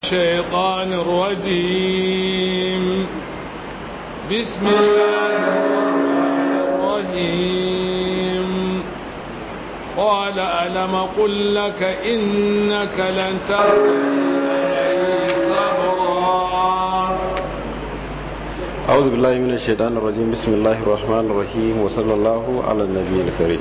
الشيطان الرجيم بسم الله الرحمن الرحيم قال ألم قل لك إنك لن ترضي صبرا أعوذ بالله من الشيطان الرجيم بسم الله الرحمن الرحيم وصلى الله على النبي الكريم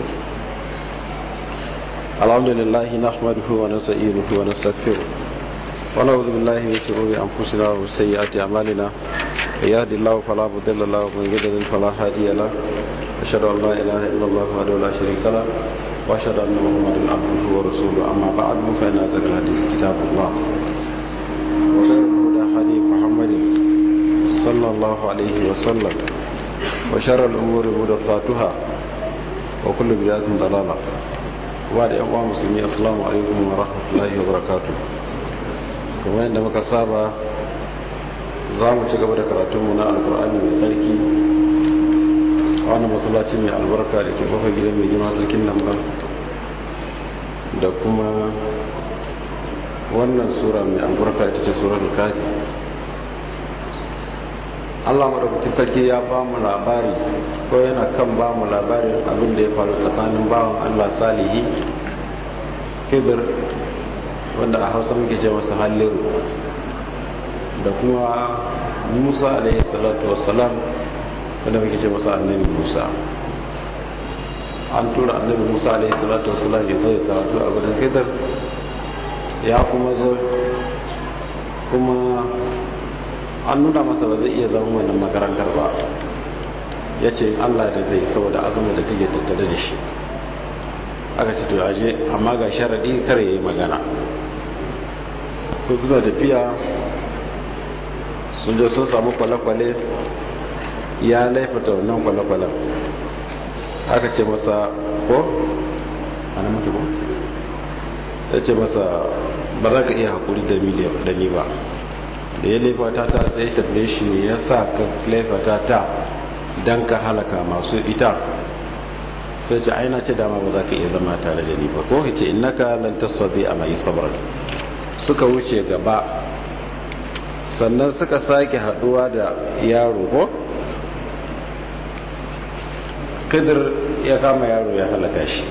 الحمد لله نحمده ونستعينه ونستغفره ونعوذ بالله من شرور أنفسنا وسيئات أعمالنا يهد الله فلا مضل له ومن يضلل فلا هادي له أشهد أن لا إله إلا الله وحده لا شريك له وأشهد أن محمدا عبده ورسوله أما بعد فإن أصدق الحديث كتاب الله وخير الهدى هدي محمد صلى الله عليه وسلم وشر الأمور محدثاتها وكل بدعة ضلالة وبعد أيها المسلمين السلام عليكم ورحمة الله وبركاته kamar yadda muka saba za mu ci gaba da karatunmu na alkur'ani mai sarki a wani masallaci mai albarka da ke fafa gidan mai girma sarkin lambar da kuma wannan sura mai albarka ita ce surar kafi allah maɗaukakin sarki ya ba mu labari ko yana kan ba mu labarin abin da ya faru tsakanin bawan allah salihi hibir wanda a hausa muke ce masa halliru da kuma musa alaihi salatu wassalam wanda muke ce masa annabi musa an tura annabi musa alaihi salatu wassalam ya zo ya karatu a gudun hidar ya kuma zo kuma an nuna masa ba zai iya zama wannan makarantar ba ya ce allah da zai saboda azumin da take tattare da shi aka ce to aje amma ga sharaɗi kar ya yi magana ko suna tafiya sun je sun samu kwale-kwale ya laifata wannan kwale-kwalen aka ce masa ko? ana mutu ko? ya ce masa ba za ka iya haƙuri da ni ba da ya laifata ta sai tafiye shi ne ya sa ka laifata ta don ka halaka masu ita sai ce aina ce dama ba za ka iya zama tare da ni ba ko ce innaka lan tasadi a mai sabrar suka wuce gaba sannan suka sake haduwa da yaro ko kadir ya kama yaro ya halaka shi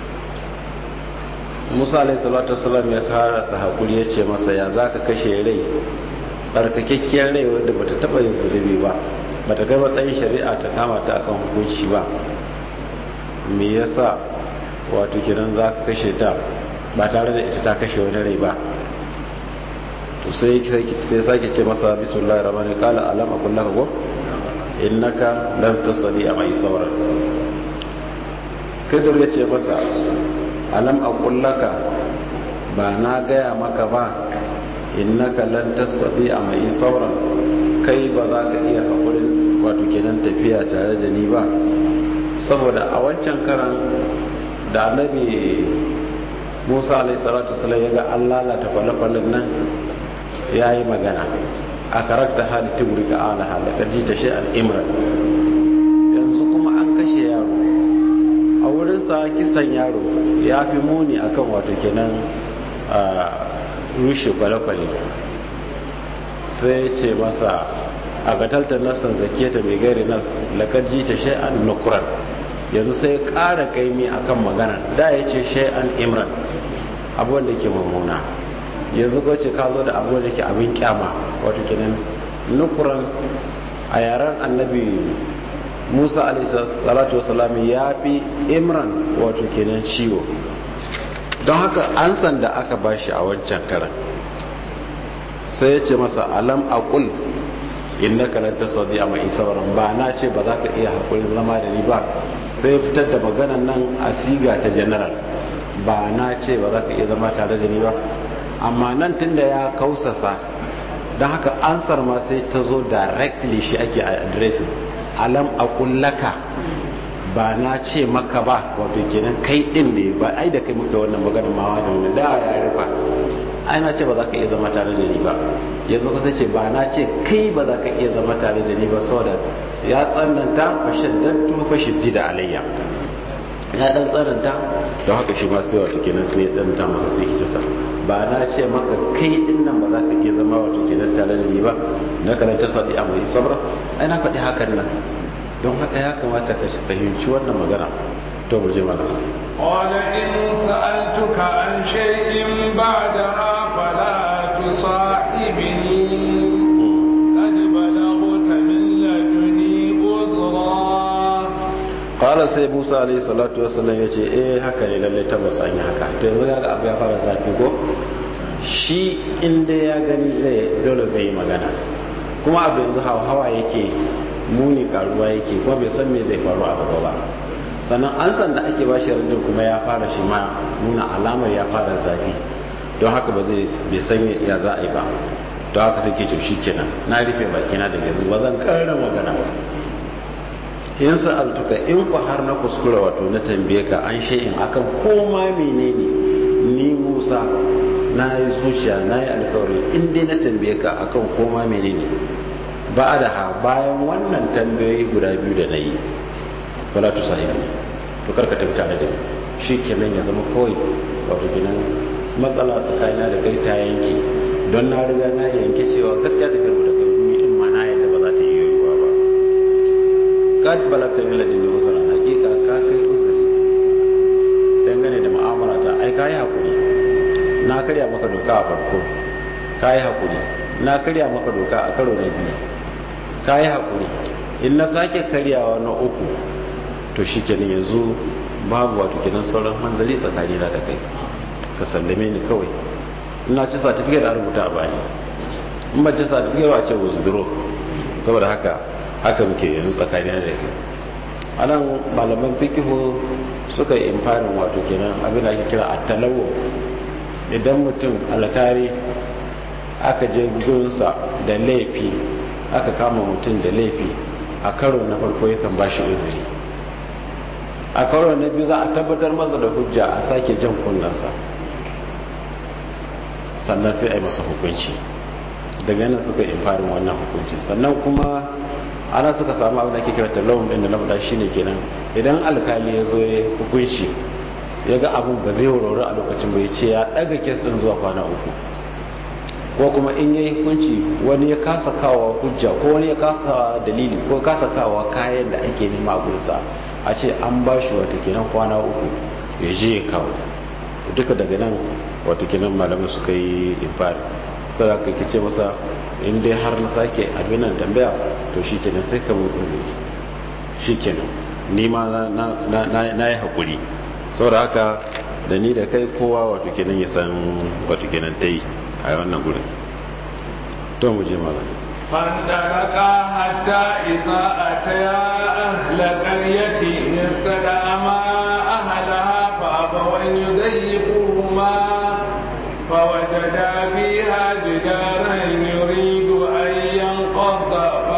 musa alaihi salatu wasalam ya kara da hakuri ya ce masa ya za ka kashe rai tsarkakekkiyar rai wadda bata taba yin zulubi ba bata kai matsayin shari'a ta kama ta akan hukunci ba me yasa wato kiran za ka kashe ta ba tare da ita ta kashe wani rai ba to sai sai sake ce masa bismillahir rahmanir qala alam aqul laka ko innaka lan tasali a mai sauran kadir ya ce masa alam aqul laka ba na gaya maka ba innaka lan tasali a mai sauran kai ba za ka iya hakurin wato kenan tafiya tare da ni ba saboda a wancan karan da annabi musa alaihi salatu wasallam ya ga an lalata kwale-kwalen nan ya yi magana a karakta hali tiburi ga ala halakar ji ta shi al'imran yanzu kuma an kashe yaro a wurinsa kisan yaro ya fi muni akan wato kenan rushe kwale-kwale sai ce masa a gataltar nafsan zakiyata mai gari na lakar ji ta shi an nukuran yanzu sai ƙara kaimi akan magana da ya ce shi an imran abuwan da ke mummuna yanzu ko ce ka zo da abu da ke abin kyama wato kenan nukuran a yaren annabi musa alaihissalatu wasalam ya fi imran wato kenan ciwo don haka an san da aka bashi a wancan karan sai ya ce masa alam aqul innaka lan tasdi amma isabaran ba na ce ba za ka iya hakurin zama da ni ba sai fitar da maganan nan a siga ta general ba na ce ba za ka iya zama tare da ni ba amma nan tunda ya kausasa don haka ansar ma sai ta zo directly shi ake addressing alam akullaka ba na ce maka ba wato kenan kai din ne ba ai da kai muka wannan maganar mawa da wani da ya rufa ai na ce ba za ka iya zama tare da ni ba yanzu ka ce ba na ce kai ba za ka iya zama tare da ni ba saboda ya tsananta fashaddatu fashiddida alayya ya dan tsananta don haka shi ma sai wato kenan sai ya dan ta masa sai kitata ba na ce maka kai din nan ba za ka iya zama yi ba na karanta sadi a mai sabra ai na faɗi hakan nan don haka ya kamata ka fahimci wannan magana to mu je mana قال إن سألتك عن شيء بعدها فلا تصاحبني قد بلغت من لدني عذرا qala sai Musa alayhi salatu wassalam yace eh haka ne lalle tabbas an yi haka to yanzu ga abu ya fara zafi ko shi inda ya gani zai dole zai yi magana kuma abu yanzu hawa yake muni karuwa yake kuma bai san me zai faru a gaba ba sannan an san da ake bashi rindin kuma ya fara shi ma nuna alamar ya fara zafi don haka ba zai bai san ya za a yi ba don haka sai ke to shi kenan na rufe bakina daga yanzu ba zan kara magana in sa'altuka in ku har na kuskura wato na tambaye ka an shay'in akan koma menene ni Musa na yi zuciya na yi alkawari in dai na tambaye ka akan koma menene ba da ha bayan wannan tambayoyi guda biyu da na yi fala tu sahibi to karka tafi tare da shi kenan ya zama kawai wato kenan matsala tsakanina da kai ta yanke don na riga na yanke cewa gaskiya tafiyar mu da kai ni in ma na yadda ba za ta yi yiwuwa ba kad balagta min ladin usra hakika ka kai uzuri dangane da mu'amala ta ai kai hakuri na karya maka doka a farko kai hakuri na karya maka doka a karo na biyu kai hakuri in na sake karyawa na uku to shikenan yanzu babu wato kenan sauran hanzari tsakanina da kai ka sallame ni kawai ina ci certificate a rubuta a bani in ba ci certificate ba ce withdraw saboda haka haka muke yanzu tsakanin da kai anan malaman fikihu suka yi imfanin wato kenan abin da ake kira a talawo idan mutum alkari aka je gunsa da laifi aka kama mutum da laifi a karo na farko yakan ba shi uzuri a karo na biyu za a tabbatar masa da hujja a sake jan kunnansa sannan sai a yi masa hukunci daga yana suka imfarin wannan hukunci sannan kuma ana suka samu abin da ke kira talawun din da na faɗa shine kenan idan alkali ya zo ya hukunci ya ga abin ba zai wurare a lokacin bai ce ya ɗaga kes ɗin zuwa kwana uku ko kuma in ya yi hukunci wani ya kasa kawo hujja ko wani ya kasa dalili ko kasa kawo kayan da ake nema a gursa a ce an ba shi wata kenan kwana uku ya je ya kawo duka daga nan wata kenan malamai suka yi infari tara ka kice masa in dai har na sake abin nan tambaya to shi kenan sai ka mun uzuri shi kenan ni ma na yi haƙuri saboda haka da ni da kai kowa wato kenan ya san wato kenan ta yi a wannan gurin to mu je mala فانطلقا حتى إذا أتيا أهل قرية استدعما أهلها فأبوا أن يضيفوهما فوجدا فيها جدارا يريد أن ينقض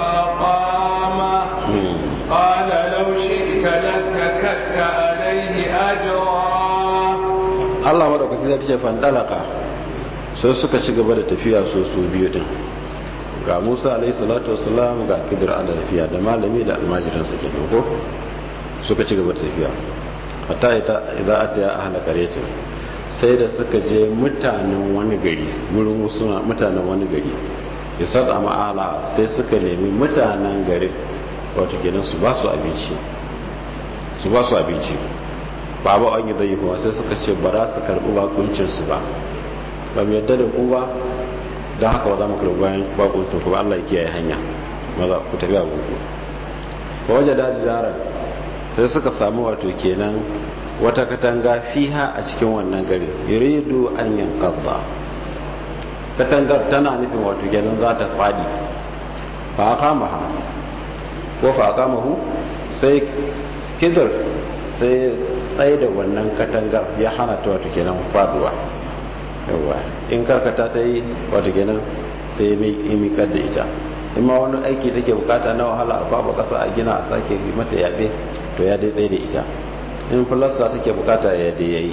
فأقامه قال لو شئت لاتكت عليه أجرا Allah madaukaki zai ce fandalaka sai suka ci gaba da tafiya so su biyu din ga Musa alaihi salatu wassalam ga Khidir ala tafiya da malami da almajiransa ke ko suka ci gaba da tafiya hatta ita idza ataya ahla qaryatin sai da suka je mutanen wani gari gurin suna mutanen wani gari isad ma'ala sai suka nemi mutanen garin wato kenan su ba su abinci su ba su abinci ba ba an yi zai kuma sai suka ce ba za su karɓi bakuncinsu ba ba mu yadda da ku ba don haka ba za mu karɓi bayan bakuncin ku ba Allah ya kiyaye hanya maza ku tafi a gungu ba waje daji daren sai suka samu wato kenan wata katanga fiha a cikin wannan gari yuridu an yanqadha katangar tana nufin wato kenan za ta fadi fa aqamaha ko fa aqamahu sai kidir sai tsaye da wannan katangar ya hana ta wato kenan faduwa yawa in karkata ta yi wato kenan sai ya miƙar da ita in ma wani aiki take bukata na wahala a kwaba kasa a gina a sake mata yaɓe to ya dai tsaye da ita in filasta take bukata ya dai yayi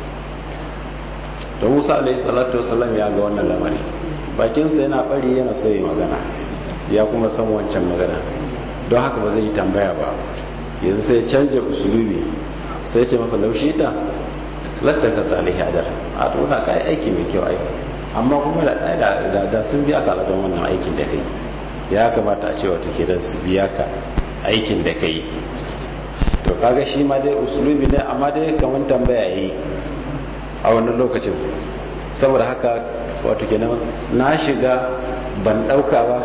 da musa alaihi salatu wasalam ya ga wannan lamari bakinsa yana bari yana so yi magana ya kuma san wancan magana don haka ba zai yi tambaya ba yanzu sai canja usulubi sai ce masa laushi ta lattaka ta alaihi hajar a tuna kai aiki mai kyau ai amma kuma da da sun biya ka don wannan aikin da kai ya kamata a ce wata ke don su biya ka aikin da kai to kaga shi ma dai usulubi ne amma dai kamar tambaya yi a wannan lokacin saboda haka wato kenan na shiga ban dauka ba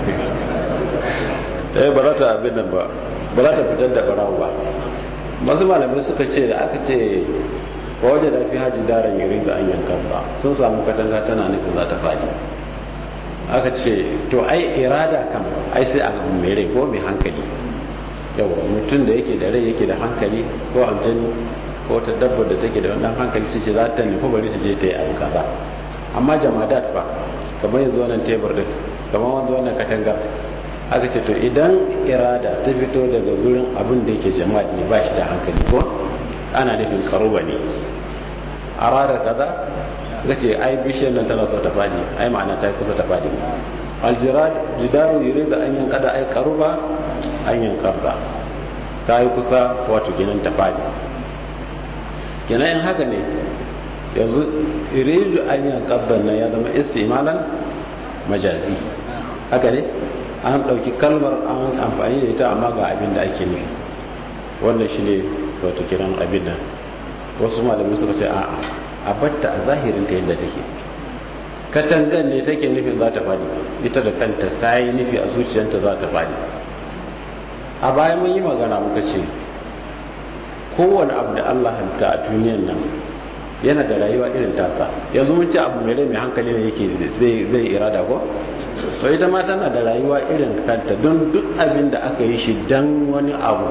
eh ba za ta abin nan ba ba za ta fitar da barawo ba masu malamai suka ce da aka ce waje da fi haji daren yuri da an yankan ba sun samu katanga tana nufin za ta faɗi aka ce to ai irada kam ai sai a mai rai ko mai hankali yawa mutum da yake da rai yake da hankali ko aljani ko wata dabbar da take da wannan hankali su ce za ta nufi bari su je ta yi abu kaza amma jamadat ba kamar yanzu wannan tebur din kamar wanzu wannan katangar aka ce to idan irada ta fito daga gurin abin da yake jama'a ne ba shi da hankali ko ana nufin karuba ne a rara kaza ga ce ai bishiyar nan tana so ta fadi ai ma'ana ta kusa ta fadi aljirad jidaru yure da an yankada ai karuba an yankarda ta yi kusa wato kenan ta fadi kenan in haka ne yanzu iridu an yankarda nan ya zama istimalan majazi haka ne an ɗauki kalmar an amfani da ita amma ga abin da ake nufi wannan shi ne wato kiran abin nan wasu malamai suka ce a a batta a zahirin ta yadda take katangan ne take nufin za ta fadi ita da kanta ta yi nufi a zuciyarta za ta fadi a baya mun yi magana muka ce kowane abu da allah halitta a duniyan nan yana da rayuwa irin tasa yanzu mun ce abu mai rai mai hankali ne yake zai irada ko to ita ma tana da rayuwa irin kanta don duk abin da aka yi shi don wani abu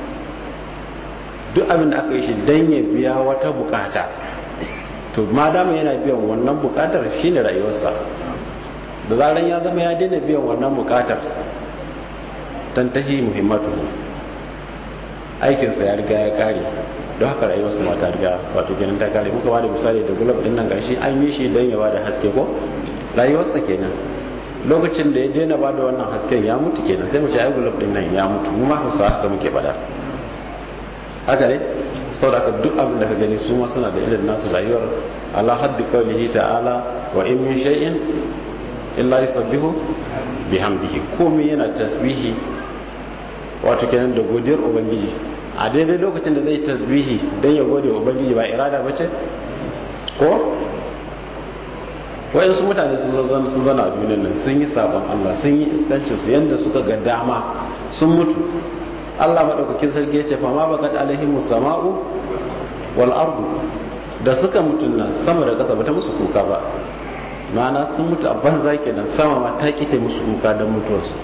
duk abin da aka yi shi don ya biya wata bukata to ma dama yana biyan wannan bukatar shine rayuwarsa da zaran ya zama ya daina biyan wannan bukatar tantahi muhimmatu aikinsa ya riga ya kare don haka rayuwarsa ma ta riga wato kenan ta kare muka bada misali da gulab din nan gashi an yi shi don ya bada haske ko rayuwarsa kenan lokacin da ya daina bada wannan hasken ya mutu kenan sai mu ce ai gulab din nan ya mutu mu ma hausa haka muke bada haka ne saboda duk abin da ka gani su ma suna da irin nasu rayuwar ala haddi qawlihi ta'ala wa in min shay'in illa yusabbihu bihamdihi komai yana tasbihi wato kenan da godiyar ubangiji a daidai lokacin da zai tasbihi dan ya gode wa ubangiji ba irada bace ko wayansu mutane sun zana sun zana a duniyar nan sun yi sabon Allah sun yi iskancin su yanda suka ga dama sun mutu Allah maɗaukakin sarki ya ce fama bakat alaihim sama'u wal ardu da suka mutu nan sama da ƙasa bata musu kuka ba ma'ana sun mutu a banza kenan sama ma ta kite musu kuka don mutuwarsu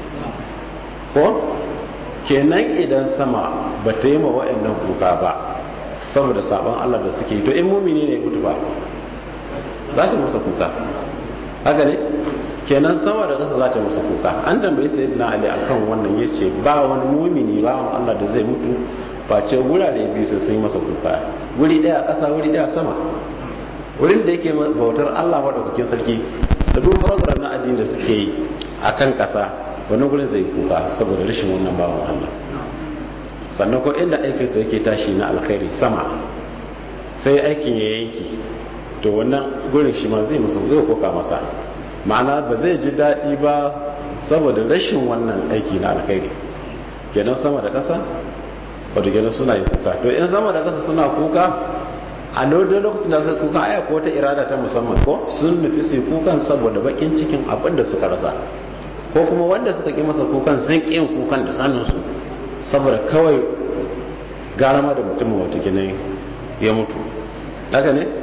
ko kenan idan sama ba ta yi ma wa'annan kuka ba saboda sabon Allah da suke to in mumini ne mutu ba za ta musa kuka haka ne kenan sama da ƙasa za ta musu kuka an tambayi sayyidina ali akan wannan yace ba wani mumini ba Allah da zai mutu face gurare biyu su sun yi masa kuka guri daya a ƙasa wuri daya sama wurin da yake bautar Allah madaukakin sarki da duk program na addini da suke yi akan ƙasa wani gurin zai kuka saboda rashin wannan bawan Allah sannan ko inda aikinsa yake tashi na alkhairi sama sai aikin ya yanki to wannan gurin shi ma zai masa zai koka masa ma'ana ba zai ji daɗi ba saboda rashin wannan aiki na alkhairi kenan sama da ƙasa wato kenan suna yi kuka to in sama da ƙasa suna kuka a lodin lokacin da suka kuka aya ko wata irada ta musamman ko sun nufi su yi kukan saboda bakin cikin abin da suka rasa ko kuma wanda suka ƙi masa kukan sun ƙi kukan da saninsu saboda kawai garama da mutumin wato kenan ya mutu haka ne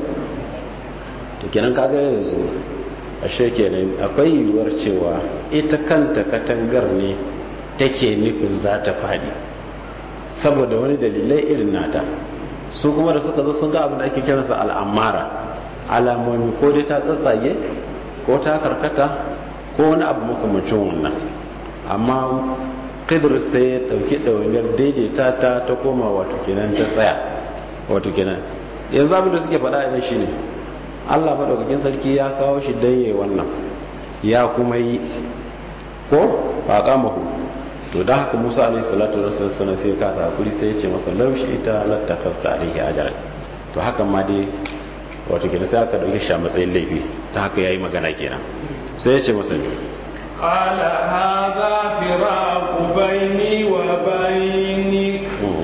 to kenan kaga yanzu ashe kenan akwai yiwuwar cewa ita kanta katangar ne take nufin za ta fadi saboda wani dalilai irin nata su kuma da suka zo sun ga abin da ake kiransa al'amara alamomi ko dai ta tsatsage ko ta karkata ko wani abu makamancin wannan amma kidir sai ya ɗauki ɗawainiyar daidaita ta ta koma wato kenan ta tsaya wato kenan yanzu abin da suke faɗa idan shi ne allah maɗaukakin sarki ya kawo shi don yi wannan ya kuma yi ko ba kama ku to da haka musa alaihi salatu wasallam sai ya kasa hakuri sai ya ce masa laushi ita latta kasta alaihi ajar to hakan ma dai wato kenan sai aka dauke shi a matsayin laifi ta haka yayi magana kenan sai ya ce masa ne قال هذا فراق بيني وبينك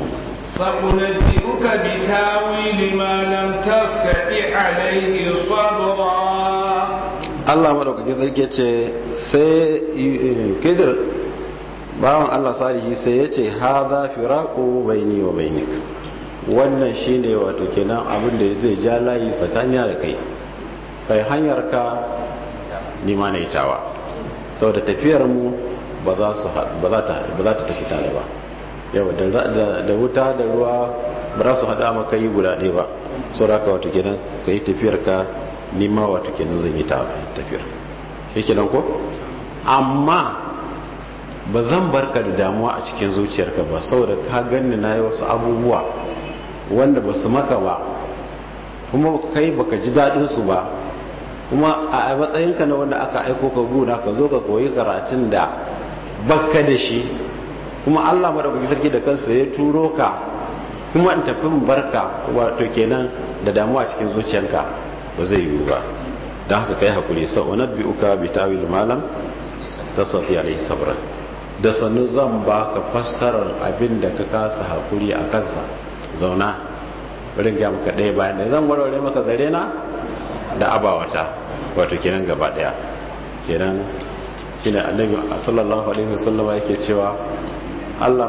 سأنبئك بتاويل ما لم تستطع عليه صبرا Allah madaukakin sarki ce sai kidir bawan Allah salihi sai ya ce haza firaku baini wa bainik wannan shine wato kenan abin da zai ja layi tsakanin da kai kai hanyar ka nima na itawa saboda tafiyar mu ba za su ba za ta ba za ta tafi tare ba yau da wuta da ruwa ba za su hada maka yi guda ɗaya ba saboda ka wato kenan kai tafiyar ka nima wato kenan zan yi tafiyar shi kenan ko amma ba zan barka da damuwa a cikin zuciyarka ba saboda ka ganni na yi wasu abubuwa wanda ba su maka ba kuma kai baka ji daɗin su ba kuma a matsayinka na wanda aka aiko ka guna ka zo ka koyi karatun da baka da shi kuma Allah madaukaki sarki da kansa ya turo ka kuma in tafi barka wato kenan da damuwa cikin zuciyarka ba zai yiwu ba don haka kai hakuri sau wani uka bi tawil malam ta sauti alaihi sabran da sannu zan ba ka fassarar abin da ka kasa hakuri a kansa zauna wurin gya maka ɗaya bayan da zan warware maka zare na da abawata wato kenan gaba ɗaya kenan shine annabi sallallahu alaihi wasallama yake cewa Allah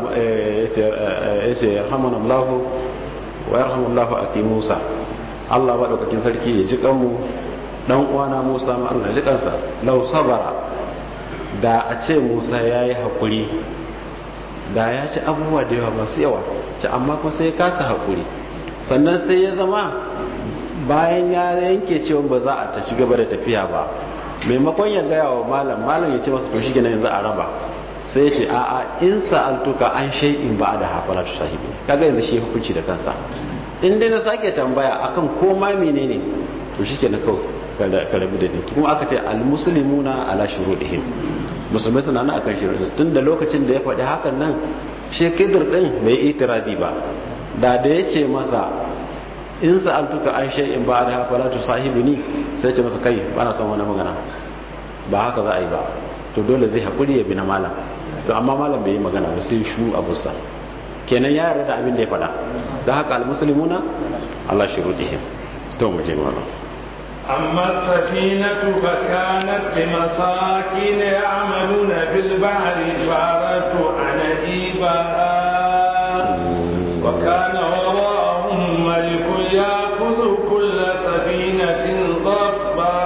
ya ce yarhamuna Allah wa yarhamu Allah aki Musa Allah maɗaukakin sarki ya ji kanmu dan uwana Musa ma Allah ji kansa lau sabara da a ce Musa ya yi haƙuri da ya ci abubuwa da yawa masu yawa ci amma kuma sai ya kasa haƙuri sannan sai ya zama bayan ya yanke cewa ba za a tafi gaba da tafiya ba maimakon ya gaya wa malam malam ya ce masa to shi yanzu a raba sai ce a'a in sa'altuka an shay'in ba da hafala tu sahibi kaga yanzu shi hukunci da kansa in dai na sake tambaya akan koma menene to shikenan kawai ka rabu da ni kuma aka ce almuslimuna ala shurudihim musulmai suna nan akan shurudihim tun da lokacin da ya faɗi hakan nan shi kidir din bai itirazi ba da da ya ce masa in sa'altuka an shay'in ba da hafala tu sahibi ni sai ce masa kai ba na son wani magana ba haka za a yi ba to dole zai haƙuri ya bi na malam to amma malam bai yi magana ba sai shu abusa kenan ya yarda da abin da ya faɗa da haka almuslimuna Allah shurudihim to mu je malam أما السفينة فكانت لمساكين يعملون في البحر فأردت أن أجيبها وكان وراءهم ملك يأخذ كل سفينة غصبا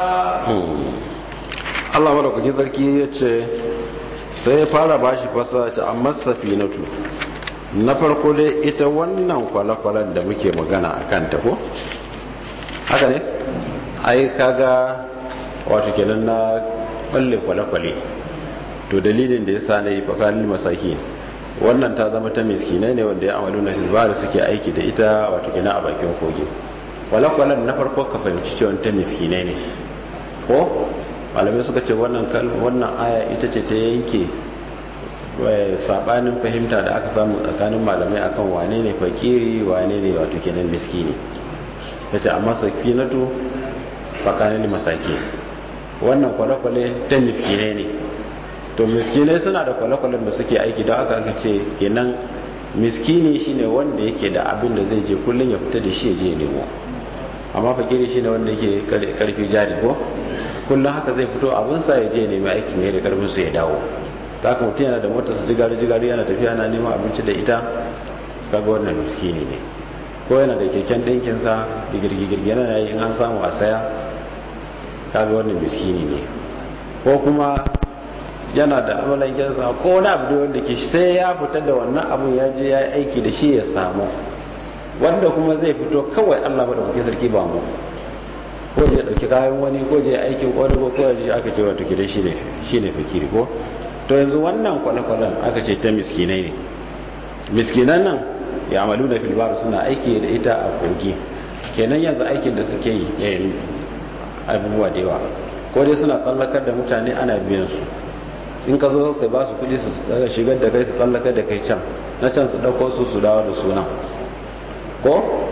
Allah madaukakin sarki ya ce sai ya fara bashi fasa ce amma safinatu na farko dai ita wannan kwale-kwalen da muke magana a kan ko haka ne ai kaga wato kenan na balle kwale-kwale to dalilin da ya sa na yi fakalin masaki wannan ta zama ta miskinai ne wanda ya amalu na hilbari suke aiki da ita wato kenan a bakin kogi kwale-kwalen na farko ka fahimci cewa ta miskinai ne ko malamai suka ce wannan wannan aya ita ce ta yanke sabanin fahimta da aka samu tsakanin malamai akan wane ne fakiri wane ne wato kenan miskini yace amma sakinatu fakanin masaki wannan kwale-kwale ta miskinai ne to miskinai suna da kwale-kwalen da suke aiki don aka aka ce kenan miskini shine wanda yake da abin da zai je kullum ya fita da shi ya je nemo amma fakiri shine wanda yake karfi jari ko kullum haka zai fito abinsa ya je nemi aikin ne da karfin su ya dawo ta haka mutum yana da motarsa jigari jigari yana tafiya yana neman abinci da ita kaga wannan miskini ne ko yana da keken ɗinkinsa digirgigirgi yana yi in an samu a saya kaga wannan miskini ne ko kuma yana da amalankensa ko wani abu da wanda ke sai ya fita da wannan abun ya je ya yi aiki da shi ya samu wanda kuma zai fito kawai allah da kuke sarki ba mu ko je dauki kayan wani ko je aikin wani ko kawai je aka ce wato kidan shi ne shi ne fakiri ko to yanzu wannan kwale-kwalen aka ce ta miskinai ne miskinan nan ya amalu da filbaru suna aiki da ita a kogi kenan yanzu aikin da suke yi yayin abubuwa da yawa ko dai suna tsallakar da mutane ana biyan su in ka zo ka ba su kudi su shigar da kai su tsallakar da kai can na can su dauko su su dawo da suna ko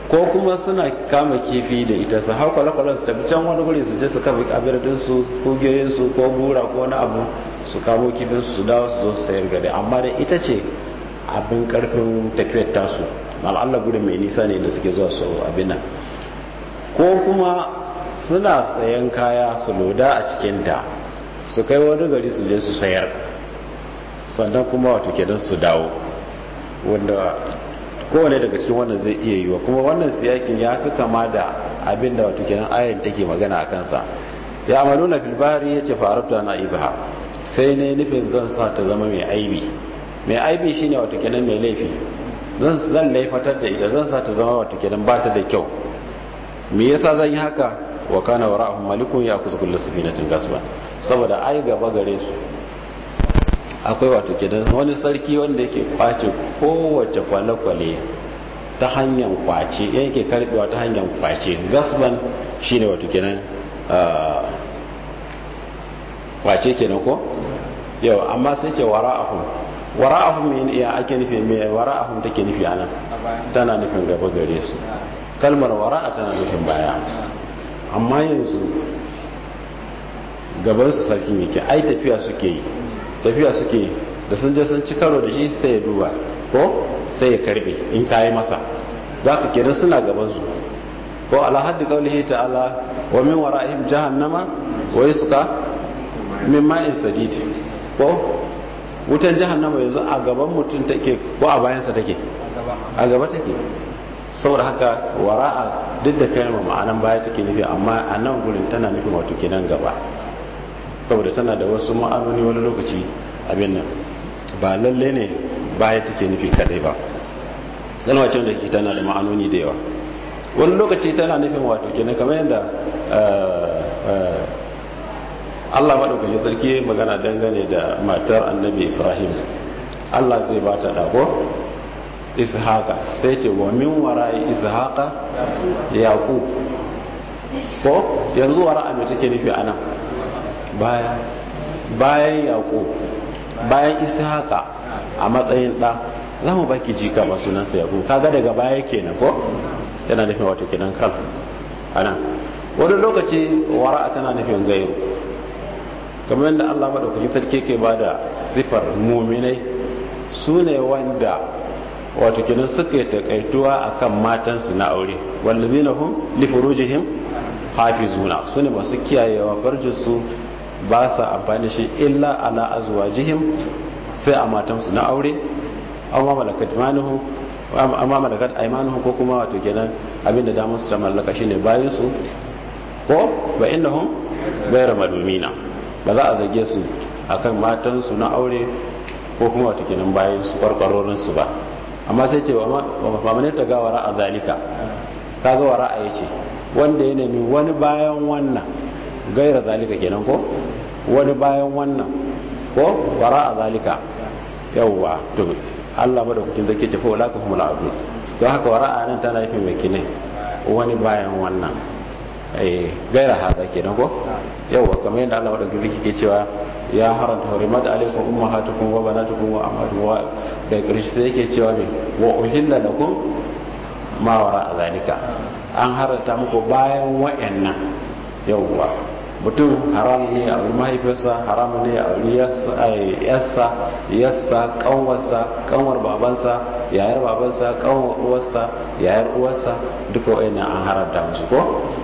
ko kuma suna kama kifi da ita su hau kwale-kwalen su tafi can wani guri su je su kafa abirdinsu kugiyoyinsu ko bura ko wani abu su kamo kifinsu su dawo su zo su sayar gari amma da ita ce abin karfin tafiyar tasu al'alla gudun mai nisa ne da suke zuwa su abin nan ko kuma suna sayan kaya su loda a cikinta su kai wani gari su je su sayar sannan kuma wato kenan su dawo wanda kowane daga cikin wannan zai iya yiwa kuma wannan siyakin ya fi kama da abin da wato kenan ayin take magana a kansa ya amalu na filbari ya ce farabta na ibaha sai ne nufin zan sa ta zama mai aibi mai aibi shine wato kenan mai laifi zan laifatar da ita zan sa ta zama wato kenan ba ta da kyau me yasa zan yi haka wa kana wara'ahum malikun ya kuzu kullu safinatin gasba saboda ai gaba gare su akwai wato kenan wani sarki wanda yake kwace kowace kwale-kwale ta hanyar kwace yake karbewa ta hanyar kwace gasban shine wato kenan kwace kenan ko yau amma sai ce wara'ahum wara'ahum me ya ake nufi me wara'ahum take nufi anan tana nufin gaba gare su kalmar wara'a tana nufin baya amma yanzu gaban su sarkin yake ai tafiya suke yi tafiya suke da sun je sun ci karo da shi sai ya duba ko sai ya karbe in kayi masa za ka kenan suna gaban su ko ala haddi qaulihi ta'ala wa min wara'ihim jahannama wa yusqa min ma'in sadid ko wutan jahannama yanzu a gaban mutum take ko a bayansa take a gaba take saboda haka wara'a duk da kalmar ma'anan baya take nufi amma a nan gurin tana nufin wato kenan gaba saboda tana da wasu ma'anoni wani lokaci abin nan ba lalle ne baya take nufi kadai ba kalma ce wanda ke tana da ma'anoni da yawa wani lokaci tana nufin wato kenan kamar yadda Allah maɗaukaki sarki magana dangane da matar annabi Ibrahim Allah zai ba ta dago ishaqa sai ce wa min wara'i ishaqa yaqub ko yanzu wara'a me take nufi anan baya bayan yaqub bayan ishaqa a matsayin da za mu baki jika ba sunansa yaqub kaga daga baya kenan ko yana nufin wato kenan kal anan wani lokaci wara'a tana nufin gairu kamar yadda Allah madaukakin sarki ke bada sifar muminai su ne wanda wato kenan suka yi takaituwa akan matansu na aure wallazina hum li furujihim hafizuna su ne masu kiyayewa farjinsu ba sa amfani shi illa ala azwajihim sai a matansu na aure amma malakat manuhu amma malakat aymanuhu ko kuma wato kenan abinda da musu ta mallaka shine bayin su ko ba innahum ghayra malumina ba za a zage su akan matansu na aure ko kuma wato kenan bayin su kwarkwarorin su ba amma sai ce wa mamane ta gawara a zalika kaga wara a yace wanda ya nemi wani bayan wannan gaira zalika kenan ko wani bayan wannan ko wara a zalika yawwa to Allah madaukakin zake ce fa wala ka humul adu to haka wara a nan tana nufin mai kine wani bayan wannan eh gaira hada kenan ko yawwa kamar yadda Allah madaukakin zake ke cewa ya haranta hurimat alaikum ummahatukum wa banatukum wa ammatukum wa da ƙarshe sai yake cewa ne wa uhilla lakum ma wara zalika an haranta muku bayan wa'annan yawwa mutum haram ne a wuri mahaifiyarsa haram ne a wuri yassa yassa kanwarsa kanwar babansa yayar babansa kanwar uwarsa yayar uwarsa duka wa'annan an haramta musu ko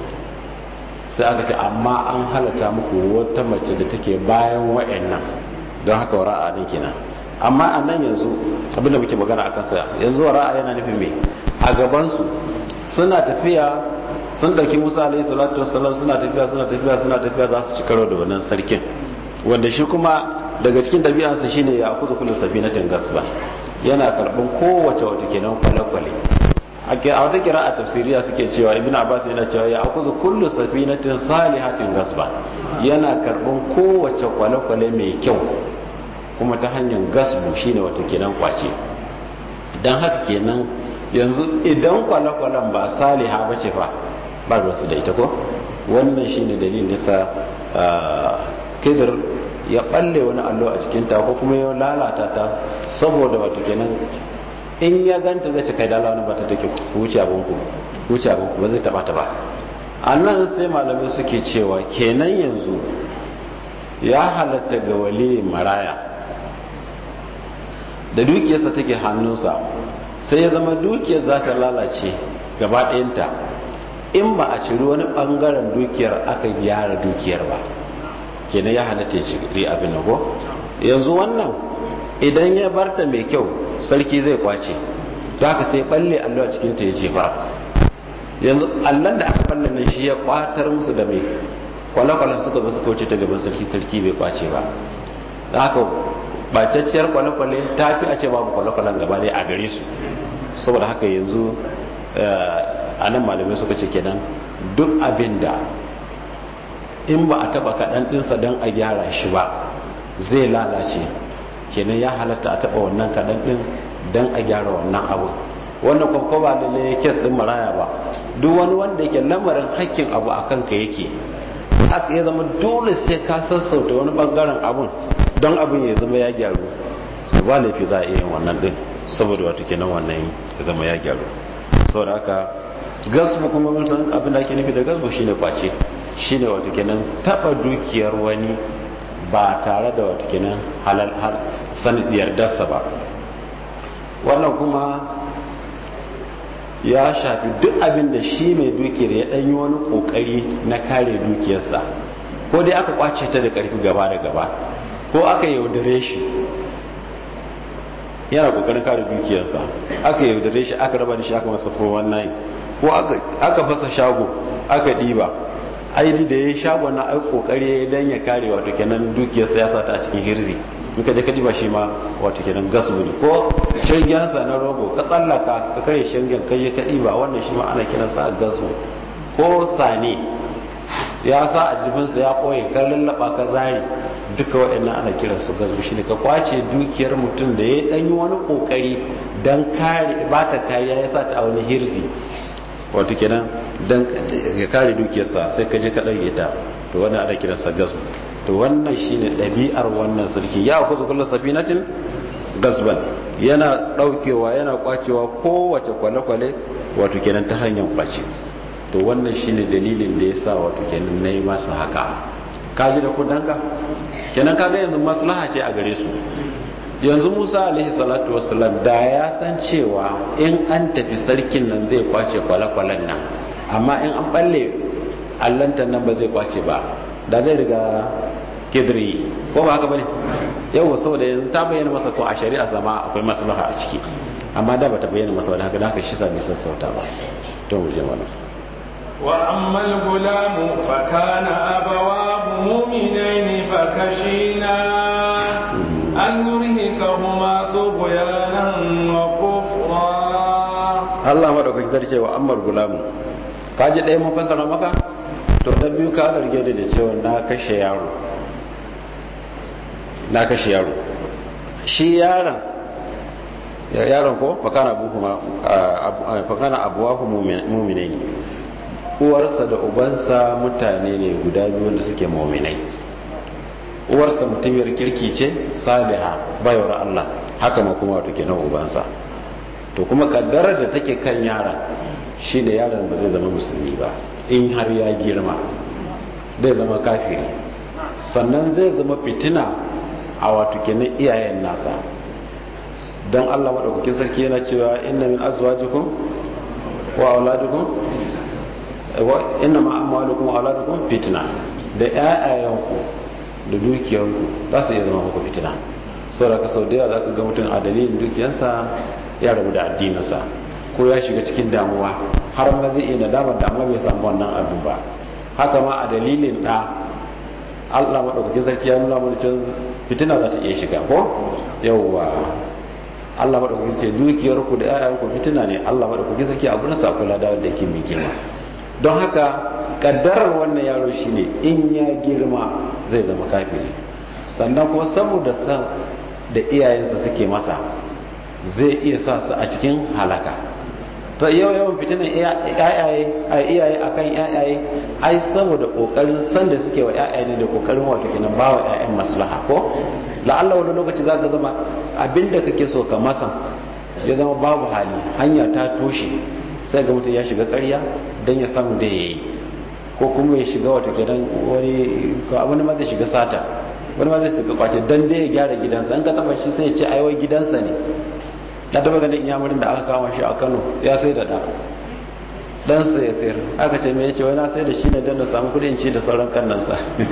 sai aka ce amma an halatta muku wata mace da take bayan wa'annan don haka wara'a ne kenan amma a nan yanzu abinda muke magana a kansa yanzu wara'a yana nufin me a gabansu suna tafiya sun dauki musa alaihi salatu wassalam suna tafiya suna tafiya suna tafiya za su ci karo da wannan sarkin wanda shi kuma daga cikin ɗabi'arsa shine ya kuzu kullu safinatin gasba yana karɓan kowace wata kenan kwale-kwale a wata kira a tafsiriya suke cewa ibn abbas yana cewa ya akuzu kullu safinatin salihatin gasba yana karban kowace kwale-kwale mai kyau kuma ta hanyar gasbu shine wata kenan kwace dan haka kenan yanzu idan kwale-kwalen ba saliha ba ce fa ba wasu da ita ko wannan shine dalilin nisa kidir ya balle wani allo a cikinta ko kuma ya lalata ta saboda wata kenan in ya ganta zai ci kai dala wani bata take ku wuce abinku wuce abin ba zai taba ta ba a nan sai malamai suke cewa kenan yanzu ya halatta ga wali maraya da dukiyarsa take hannunsa sai ya zama dukiyar za ta lalace gaba ɗayanta in ba a ciri wani ɓangaren dukiyar aka gyara dukiyar ba kenan ya halatta ya ciri abin nago yanzu wannan idan ya barta mai kyau sarki zai kwace za ka sai balle allo a cikinta ya ce ba yanzu allon da aka balle nan shi ya kwatar musu da mai kwale-kwalen suka zo suka wuce ta gaban sarki sarki bai kwace ba da haka bacacciyar kwale-kwale ta fi a ce babu kwale-kwalen gaba ne a gare su saboda haka yanzu a nan malamai suka ce kenan duk abin da in ba a taba kaɗan ɗinsa don a gyara shi ba zai lalace kenan ya halatta a taba wannan kaɗan ɗin don a gyara wannan abu wannan kwakwa ba da ne kes ɗin maraya ba duk wani wanda yake lamarin hakkin abu a kanka yake haka ya zama dole sai ka sassauta wani bangaren abun don abin ya zama ya gyaru ba laifi za a iya yin wannan ɗin saboda wato kenan wannan ya zama ya gyaru saboda haka gasbu kuma mutum abin da ake nufi da gasbu shine kwace shine wato kenan taba dukiyar wani ba tare da wato kenan halal san yardarsa ba wannan kuma ya shafi duk abin da shi mai dukiyar ya ɗanyi wani ƙoƙari na kare dukiyarsa ko dai aka kwace ta da ƙarfi gaba da gaba ko aka yaudare shi yana ƙoƙarin kare dukiyarsa aka yaudare shi aka raba da shi aka masa 419 ko aka fasa shago aka ɗiba aidi da ya yi shago na ai ƙoƙari don ya kare wato kenan dukiyarsa ya sata a cikin hirzi in ka je ka diba shi ma wato kenan gas ne ko shirgensa na rogo ka tsallaka ka kare shirgen ka je ka diba wannan shi ma ana kiran sa gas ko sane ya sa a jifinsa ya koye ka lallaba ka zari duka waɗannan ana kiran su gas shi ne ka kwace dukiyar mutum da ya ɗanyi wani ƙoƙari don kare ba ta kariya ya sa ta a wani hirzi wato kenan don ya kare dukiyarsa sai ka je ka ɗage ta to wannan ana kiransa gas to wannan shine ɗabi'ar wannan sarki ya kuzu kullu safinatin gasban yana ɗaukewa yana kwacewa kowace kwale-kwale wato kenan ta hanyar kwace to wannan shine dalilin da yasa wato kenan nayi masa haka kaji da kudanka kenan kaga yanzu maslaha ce a gare su yanzu Musa alaihi salatu wassalam da ya san cewa in an tafi sarkin nan zai kwace kwale-kwalen nan amma in an balle allantan nan ba zai kwace ba da zai riga kidri ko ba haka bane yau saboda yanzu ta bayyana masa ko a shari'a zama akwai maslaha a ciki amma da bata bayyana masa wani haka da haka shi sa bai sassauta ba to mu je mana wa amma al-gulamu fa kana abawahu mu'minaini fa kashina an yurhikahuma tughyanan wa kufra Allah madaukaki zarce wa ammar gulamu kaji ɗaya mun fassara maka to na biyu ka zarge da cewa na kashe yaro na kashe yaro shi yaron yaron ko fakana abuhuma fakana abuwahu mu'minai ne uwarsa da ubansa mutane ne guda biyu wanda suke mu'minai uwarsa mutumiyar kirki ce saliha bayar Allah haka ma kuma wato kenan ubansa to kuma kaddarar da take kan yaron shine yaron ba zai zama musulmi ba in har ya girma zai zama kafiri sannan zai zama fitina a wato kenan iyayen nasa don Allah maɗaukakin sarki yana cewa inna min azwajikum wa auladukum wa inna ma amwalukum wa auladukum fitna da ƴaƴayenku da dukiyanku za su iya zama muku fitina saboda ka sau da yawa za ka ga mutum a dalilin dukiyarsa ya rabu da addininsa ko ya shiga cikin damuwa har ma zai iya nadamar da amma bai samu wannan abu ba haka ma a dalilin ɗa Allah maɗaukakin sarki ya nuna mana can fitina za ta iya shiga ko yawwa Allah maɗaukakin ce dukiyar ku da ƴaƴan ku fitina ne Allah maɗaukakin sarki abu na sakula da wanda yake mai girma don haka kaddarar wannan yaro shine in ya girma zai zama kafiri sannan kuma saboda san da iyayensa suke masa zai iya sa su a cikin halaka ta yau yawan fitinan iyaye a kan yayaye ai saboda kokarin san da suke wa yayaye ne da kokarin wato kenan ba wa yayan maslaha ko la'alla wani lokaci za ka zama abinda kake so ka masa ya zama babu hali hanya ta toshe sai ga mutum ya shiga ƙarya don ya samu da ya yi ko kuma ya shiga wata gidan wani wani ma zai shiga sata wani ma zai shiga kwace don dai ya gyara gidansa an ka taba shi sai ya ce aiwai gidansa ne na taba ganin iyamurin da aka kama shi a kano ya sai da ɗa ɗansa ya sayar aka ce mai ya ce wani na sai da shi ne don na samu kudin ci da sauran kannansa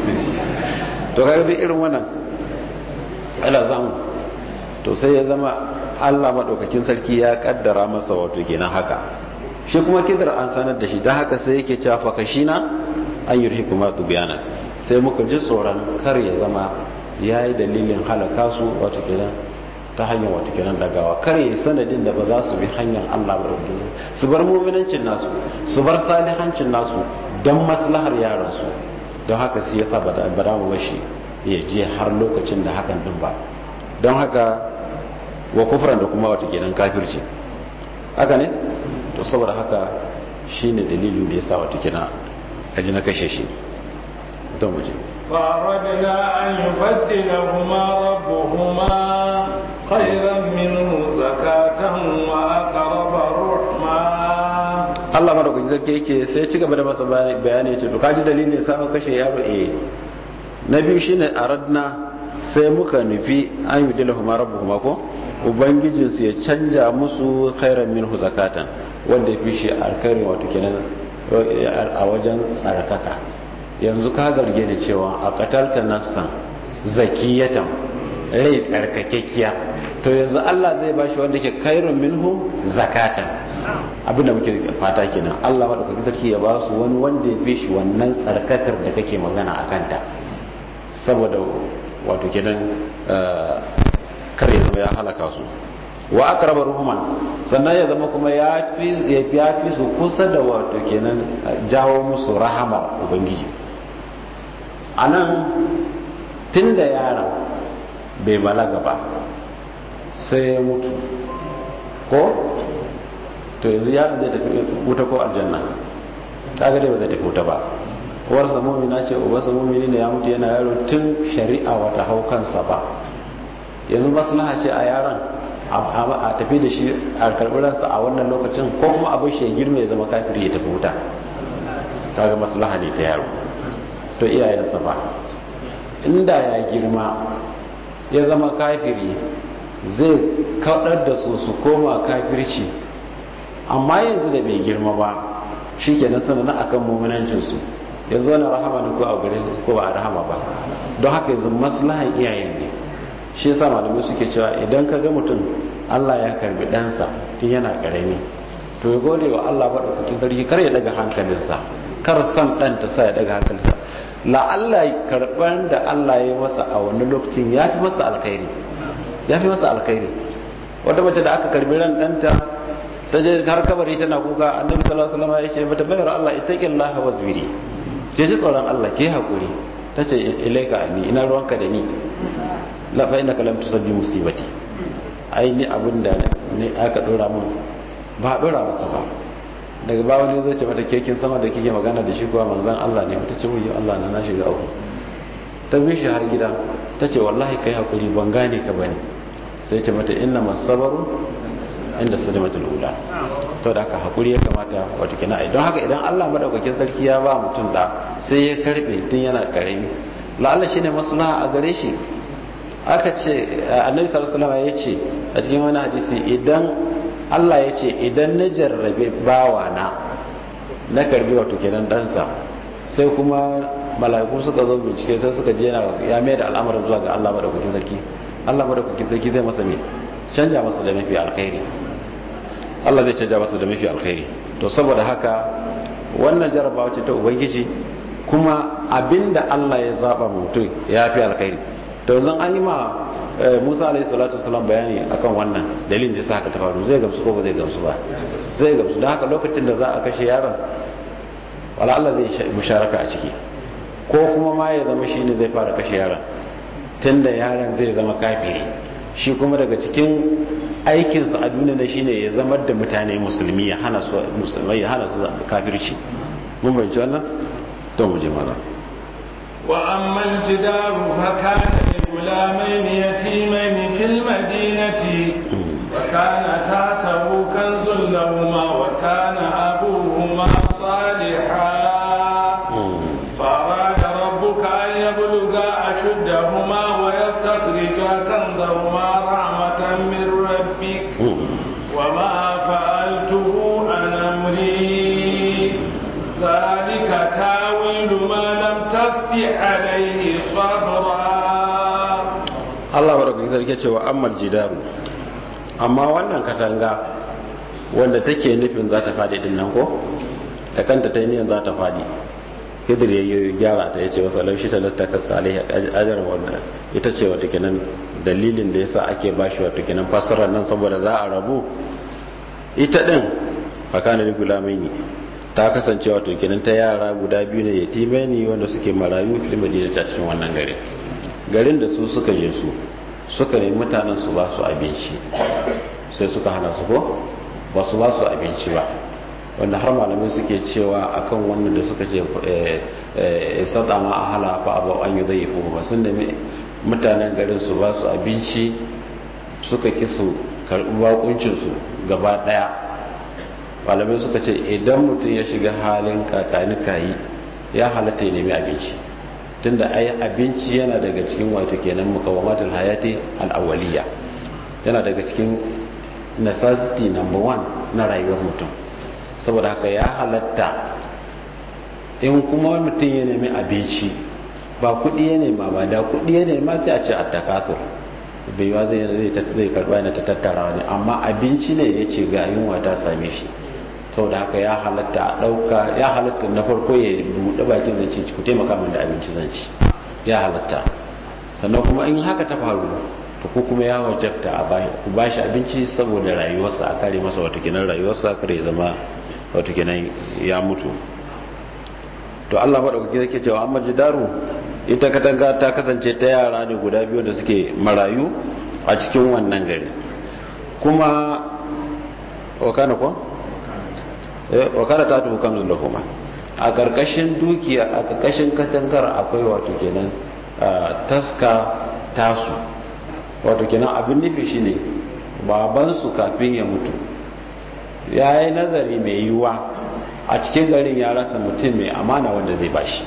to kaga duk irin wannan ala zamu to sai ya zama Allah maɗaukakin sarki ya kaddara masa wato kenan haka shi kuma kidar an sanar da shi don haka sai yake cewa fakashina an yi kuma tubiyana sai muka ji tsoron kar ya zama ya yi dalilin halaka su wato kenan ta hanyar wato kenan dagawa kar ya yi sanadin da ba za su bi hanyar Allah ba su bar muminancin nasu su bar salihancin nasu don maslahar yaransu don haka su yasa ba da mu bashi ya je har lokacin da hakan din ba don haka wa kufran da kuma wata kenan kafirci haka ne to saboda haka shine dalilin da yasa wata kenan aji na kashe shi don muje فأردنا أن يبدلهما ربهما خيرا منه زكاة وأقرب رحما Allah madaukakin sarki yake sai ci gaba da masa bayani ya ce to kaji dalilin sa kashe yaro eh na biyu shine aradna sai muka nufi an yi dilahuma rabbuhuma ko ubangijinsu ya canja musu khairan minhu zakatan wanda ya fi shi alkhairi wato kenan a wajen tsarkaka yanzu ka zarge da cewa a katalta nafsan zakiyatan rai tsarkakekkiya to yanzu Allah zai bashi wanda ke khairun minhu zakatan abinda muke fata kenan Allah madaukakin sarki ya ba su wani wanda ya fi shi wannan tsarkakar da kake magana a kanta saboda wato kenan kar ya zama ya halaka su wa aqraba ruhuman sannan ya zama kuma ya fi ya fi su kusa da wato kenan jawo musu rahama ubangiji anan tunda yaron bai balaga ba sai ya mutu ko to yanzu yaron zai tafi wuta ko aljanna kaga dai ba zai tafi wuta ba uwarsa mumina ce uwarsa mumini ne ya mutu yana yaro tun shari'a wata hau kansa ba yanzu maslaha ce a yaron a tafi da shi a karɓiransa a wannan lokacin ko kuma abin shi ya girma ya zama kafiri ya tafi wuta kaga maslaha ne ta yaro to iyayensa ba inda ya girma ya zama kafiri zai kaɗar da su su koma kafirci amma yanzu da bai girma ba shi ke nan sanana akan muminancinsu yanzu wani rahama ne ko a gare su ko ba a rahama ba don haka yanzu maslahan iyayen ne shi yasa malamai suke cewa idan ka ga mutum Allah ya karbi ɗansa tun yana ƙarami to ya gode wa Allah maɗaukakin sarki kar ya daga hankalinsa kar son ɗan ta sa ya daga hankalinsa la'alla karɓar da Allah ya masa a wani lokacin ya fi masa alkhairi ya fi masa alkhairi wata mace da aka karbi ran ɗanta ta je har kabari tana kuka annabi sallallahu alaihi wasallam ya ce mata bayar Allah ittaqillaha wasbiri ce ji tsoron Allah ke hakuri tace ilaika ani ina ruwanka da ni la fa innaka lam tusabbi musibati ai ni abinda ne aka dora mun ba dora maka ba daga ba wani zai ce mata kekin sama da kike magana da shi kuwa manzon Allah ne ta ce wuyi Allah na na shiga uku ta bi shi har gida ta ce wallahi kai hakuri ban gane ka bane sai ce mata inna masabaru inda sadimatul ula to da haka hakuri ya kamata wato kina ai don haka idan Allah madaukakin sarki ya ba mutum da sai ya karbe tun yana karami la'alla shine maslaha a gare shi aka ce annabi sallallahu alaihi wasallam ya ce a cikin wani hadisi idan Allah ya ce idan na jarrabe bawa na na karbi wato kenan dansa sai kuma mala'iku suka zo bincike sai suka je ya mai da al'amarin zuwa ga Allah madaukakin sarki Allah madaukakin sarki zai masa me canja masa da mafi alkhairi Allah zai canja masa da mafi alkhairi to saboda haka wannan jarabawa ce ta ubangiji kuma abinda Allah ya zaba mutum ya fi alkhairi to yanzu an yi ma Musa alaihi salatu wasalam bayani akan wannan dalilin da sa haka ta faru zai gamsu ko ba zai gamsu ba zai gamsu don haka lokacin da za a kashe yaron wala Allah zai musharaka a ciki ko kuma ma ya zama shine zai fara kashe yaron tunda yaron zai zama kafiri shi kuma daga cikin aikinsa a duniya na shine ya zama da mutane musulmi ya hana su musulmai ya hana su kafirci mun bayyana wannan to mu je mala wa amma al-jidaru fa kana li gulamayn yatimayn fil madinati wa kana tatahu kanzun لهما وكان أبوهما صالحا فأراد ربك أن يبلغا أشدهما ويستخرجا كنزهما رحمة من ربك وما فعلته عن أمري ذلك تاويل ما لم تستطع عليه صبرا Allah baraka sarki cewa ammal jidaru amma wannan katanga wanda take nufin za ta fadi din nan ko da kanta ta yi niyan za ta fadi hidir ya yi gyara ta ya ce wasu laushi ta lasta ka salih ajar wanda ita ce wata kenan dalilin da yasa ake bashi wata kenan fassarar nan saboda za a rabu ita din fakana da gulamai ta kasance wato kenan ta yara guda biyu ne yatimai ne wanda suke marayu fil madina ta cikin wannan garin garin da su suka je su suka nemi mutanen su ba su abinci sai suka hana su ko ba su ba su abinci ba wanda har malamai suke cewa akan wannan da suka ce sada ma a hala fa abu an yi zai ba sun nemi mutanen garin su ba su abinci suka ki su karɓi bakuncinsu gaba ɗaya malamai suka ce idan mutum ya shiga halin kakani kayi ya halatta ya nemi abinci tunda ai abinci yana daga cikin wato kenan mukawamatul hayati al-awwaliya yana daga cikin necessity number one na rayuwar mutum saboda haka ya halatta in kuma mutum ya nemi abinci ba kudi ya nema ba da kudi ya nema sai a ce a takasur bai yiwa zai zai karba yana ta tattara wani amma abinci ne ya ce ga yunwa ta same shi saboda haka ya halatta a ɗauka ya halatta na farko ya buɗe bakin zance ku taimaka min da abinci zance ya halatta sannan kuma in haka ta faru to ko kuma ya wajabta a ku ba shi abinci saboda rayuwarsa a kare masa wata kinan rayuwarsa kare zama wata kinan ya mutu to Allah maɗaukaki zai cewa amma jidaru ita katanga ta kasance ta yara ne guda biyu da suke marayu a cikin wannan gari kuma wakana ko wakana ta tuhu kamzun da kuma a ƙarƙashin dukiya a ƙarƙashin katangar akwai wato kenan taska tasu wato kenan abin nufi shine babansu kafin ya mutu ya yi nazari mai yiwuwa a cikin garin ya rasa mutum mai amana wanda zai bashi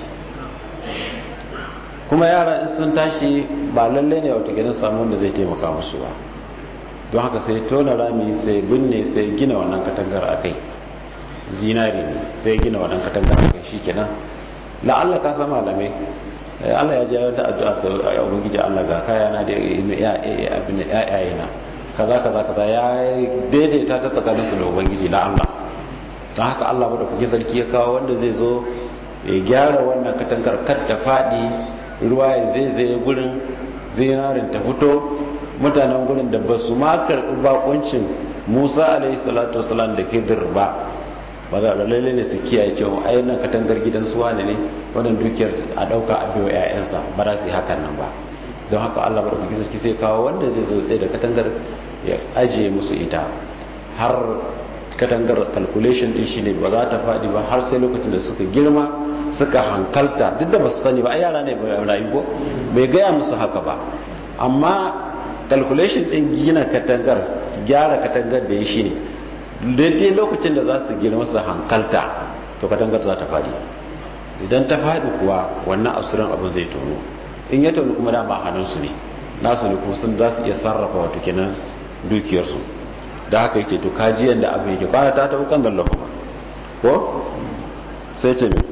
kuma yara in sun tashi ba lallai ne wato kenan samu wanda zai taimaka musu ba don haka sai tona rami sai binne sai gina wannan katangar a kai zinari ne sai gina wannan katangar a kai shi kenan la'alla ka sama malamai Allah ya ji da addu'a sai ya ubangiji Allah ga kaya na da abin yayaye na kaza kaza kaza ya daidaita ta tsakanin su da ubangiji la Allah don haka Allah bada kuke sarki ya kawo wanda zai zo ya gyara wannan katangar kar ta fadi ruwa ya zai zai gurin zinarin ta fito mutanen gurin da ba su ma karɓi bakuncin Musa alaihi salatu wasalam da Khidir ba ba za a lalle ne su kiyaye cewa ai nan katangar gidan su wane ne wannan dukiyar a dauka a biyo ƴaƴansa ba za su yi hakan nan ba don haka Allah ba da kuke sarki sai kawo wanda zai zo sai da katangar ya ajiye musu ita har katangar calculation din shine ba za ta faɗi ba har sai lokacin da suka girma suka hankalta duk da ba su sani ba ai yara ne ba rayu ko bai gaya musu haka ba amma calculation din gina katangar gyara katangar da ya shine daidai lokacin da za su girma su hankalta to katangar za ta faɗi idan ta faɗi kuwa wannan asirin abin zai tono in ya tono kuma dama hannunsu ne nasu ne kuma sun za su iya sarrafa wata kenan dukiyarsu da haka yake to kajiyan da abin yake kwana ta ta hukan zalla kuma ko sai ce mai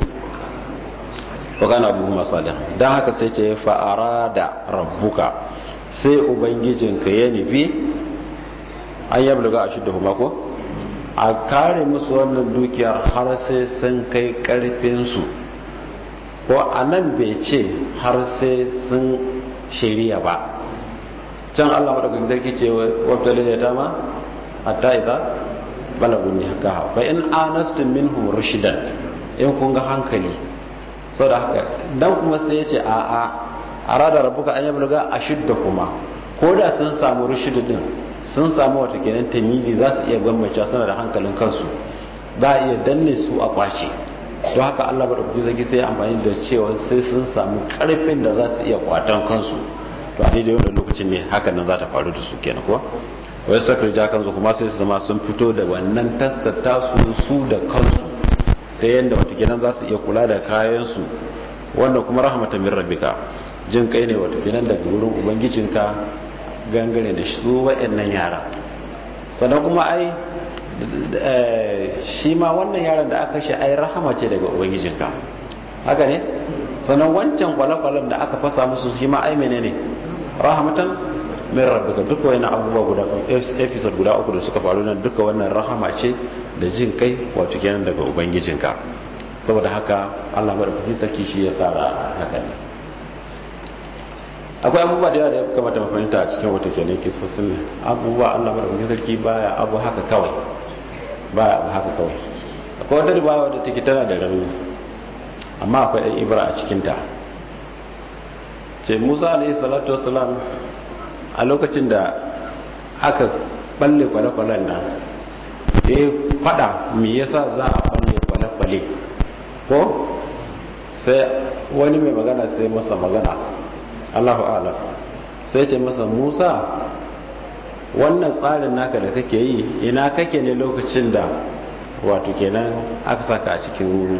wakana abu masu don haka sai ce fa'ara da rabbuka sai ubangijinka ya nufi an yabluga a shidda kuma ko a kare musu wannan dukiyar har sai sun kai karfinsu ko a nan bai ce har sai sun shari'a ba can allah maɗaukakin sarki ce wabtali ne ta ma hatta idza balagun nikaha fa in anastum minhum rushdan in kun ga hankali saboda haka dan kuma sai yace a a arada rabbuka an yabluga ashidda kuma ko da sun samu rushd din sun samu wata kenan tamizi za su iya bambance suna da hankalin kansu za a iya danne su a kwace don haka Allah ba da kuke zagi sai amfani da cewa sai sun samu karfin da za su iya kwatan kansu to a daidai wannan lokacin ne hakan nan za ta faru da su kenan ko wai sakar jakan su kuma sai su zama sun fito da wannan taskata su su da kansu ta yadda wata kenan za su iya kula da kayansu wanda kuma rahmatan min rabbika jin kai ne wata kenan daga wurin ubangijinka gangare da su wa'annan yara sannan kuma ai shi ma wannan yaran da aka shi ai rahama ce daga ubangijinka haka ne sannan wancan kwale-kwalen da aka fasa musu shi ma ai menene rahmatan min rabbika duka wani abubuwa guda episode guda uku da suka faru nan duka wannan rahama ce da jin kai wato kenan daga ubangijinka saboda haka Allah madaukaki sarki shi ya sa haka ne akwai abubuwa da yawa da ya kamata mu fahimta a cikin wata kenan kisosin abubuwa Allah madaukaki sarki baya abu haka kawai baya abu haka kawai akwai wata riwaya wadda take tana da rauni amma akwai ɗan ibra a cikinta ce musa alayhi salatu wasalam a lokacin da aka balle kwale-kwalen nan ya fada me yasa za a balle kwale-kwale ko sai wani mai magana sai masa magana allahu ala sai ce masa musa wannan tsarin naka da kake yi ina kake ne lokacin da wato kenan aka saka a cikin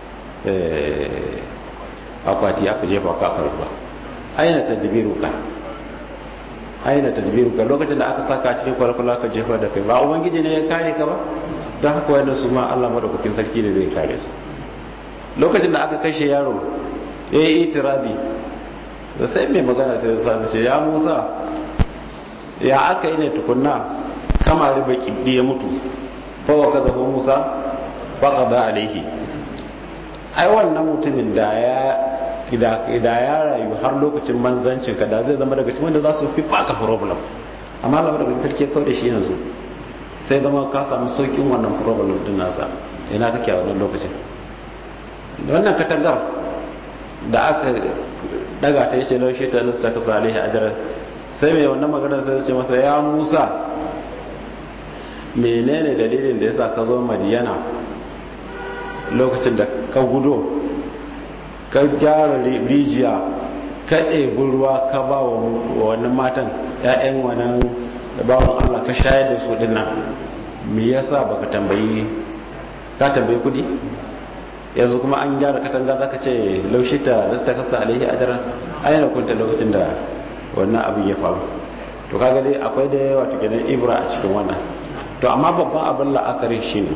akwati aka jefa ka karba aina tadbiruka aina tadbiruka lokacin da aka saka cikin kwalkwala aka jefa da kai ba ubangiji ne ya kare ka ba don haka wannan su ma Allah madaukakin sarki ne zai kare su lokacin da aka kashe yaro ya yi itiradi da sai mai magana sai ya sami ce ya musa ya aka yi ne tukunna kama riba kibdi ya mutu fawa ka zafi musa baka da alaihi ai wannan mutumin da ya da ya rayu har lokacin manzancin ka da zai zama daga cikin wanda za su fi baka problem amma Allah daga tarke kawai da shi yanzu sai zama ka samu saukin wannan problem din nasa ina kake a wannan lokacin wannan katangar da aka daga ta yace laushe ta nasta ka salihi ajra sai mai wannan magana sai ya ce masa ya Musa menene dalilin da yasa ka zo Madiyana lokacin da ka gudo ka gyara rijiya ka ɗebi ruwa ka ba wa wannan matan 'ya'yan wannan bawan Allah ka shayar da su dinnan me yasa baka tambayi ka tambayi kudi yanzu kuma an gyara katanga zaka ce laushi ta ta kasa alaihi ajra aina kunta lokacin da wannan abin ya faru to kaga dai akwai da yawa kenan ibra a cikin wannan to amma babban abin la'akari shine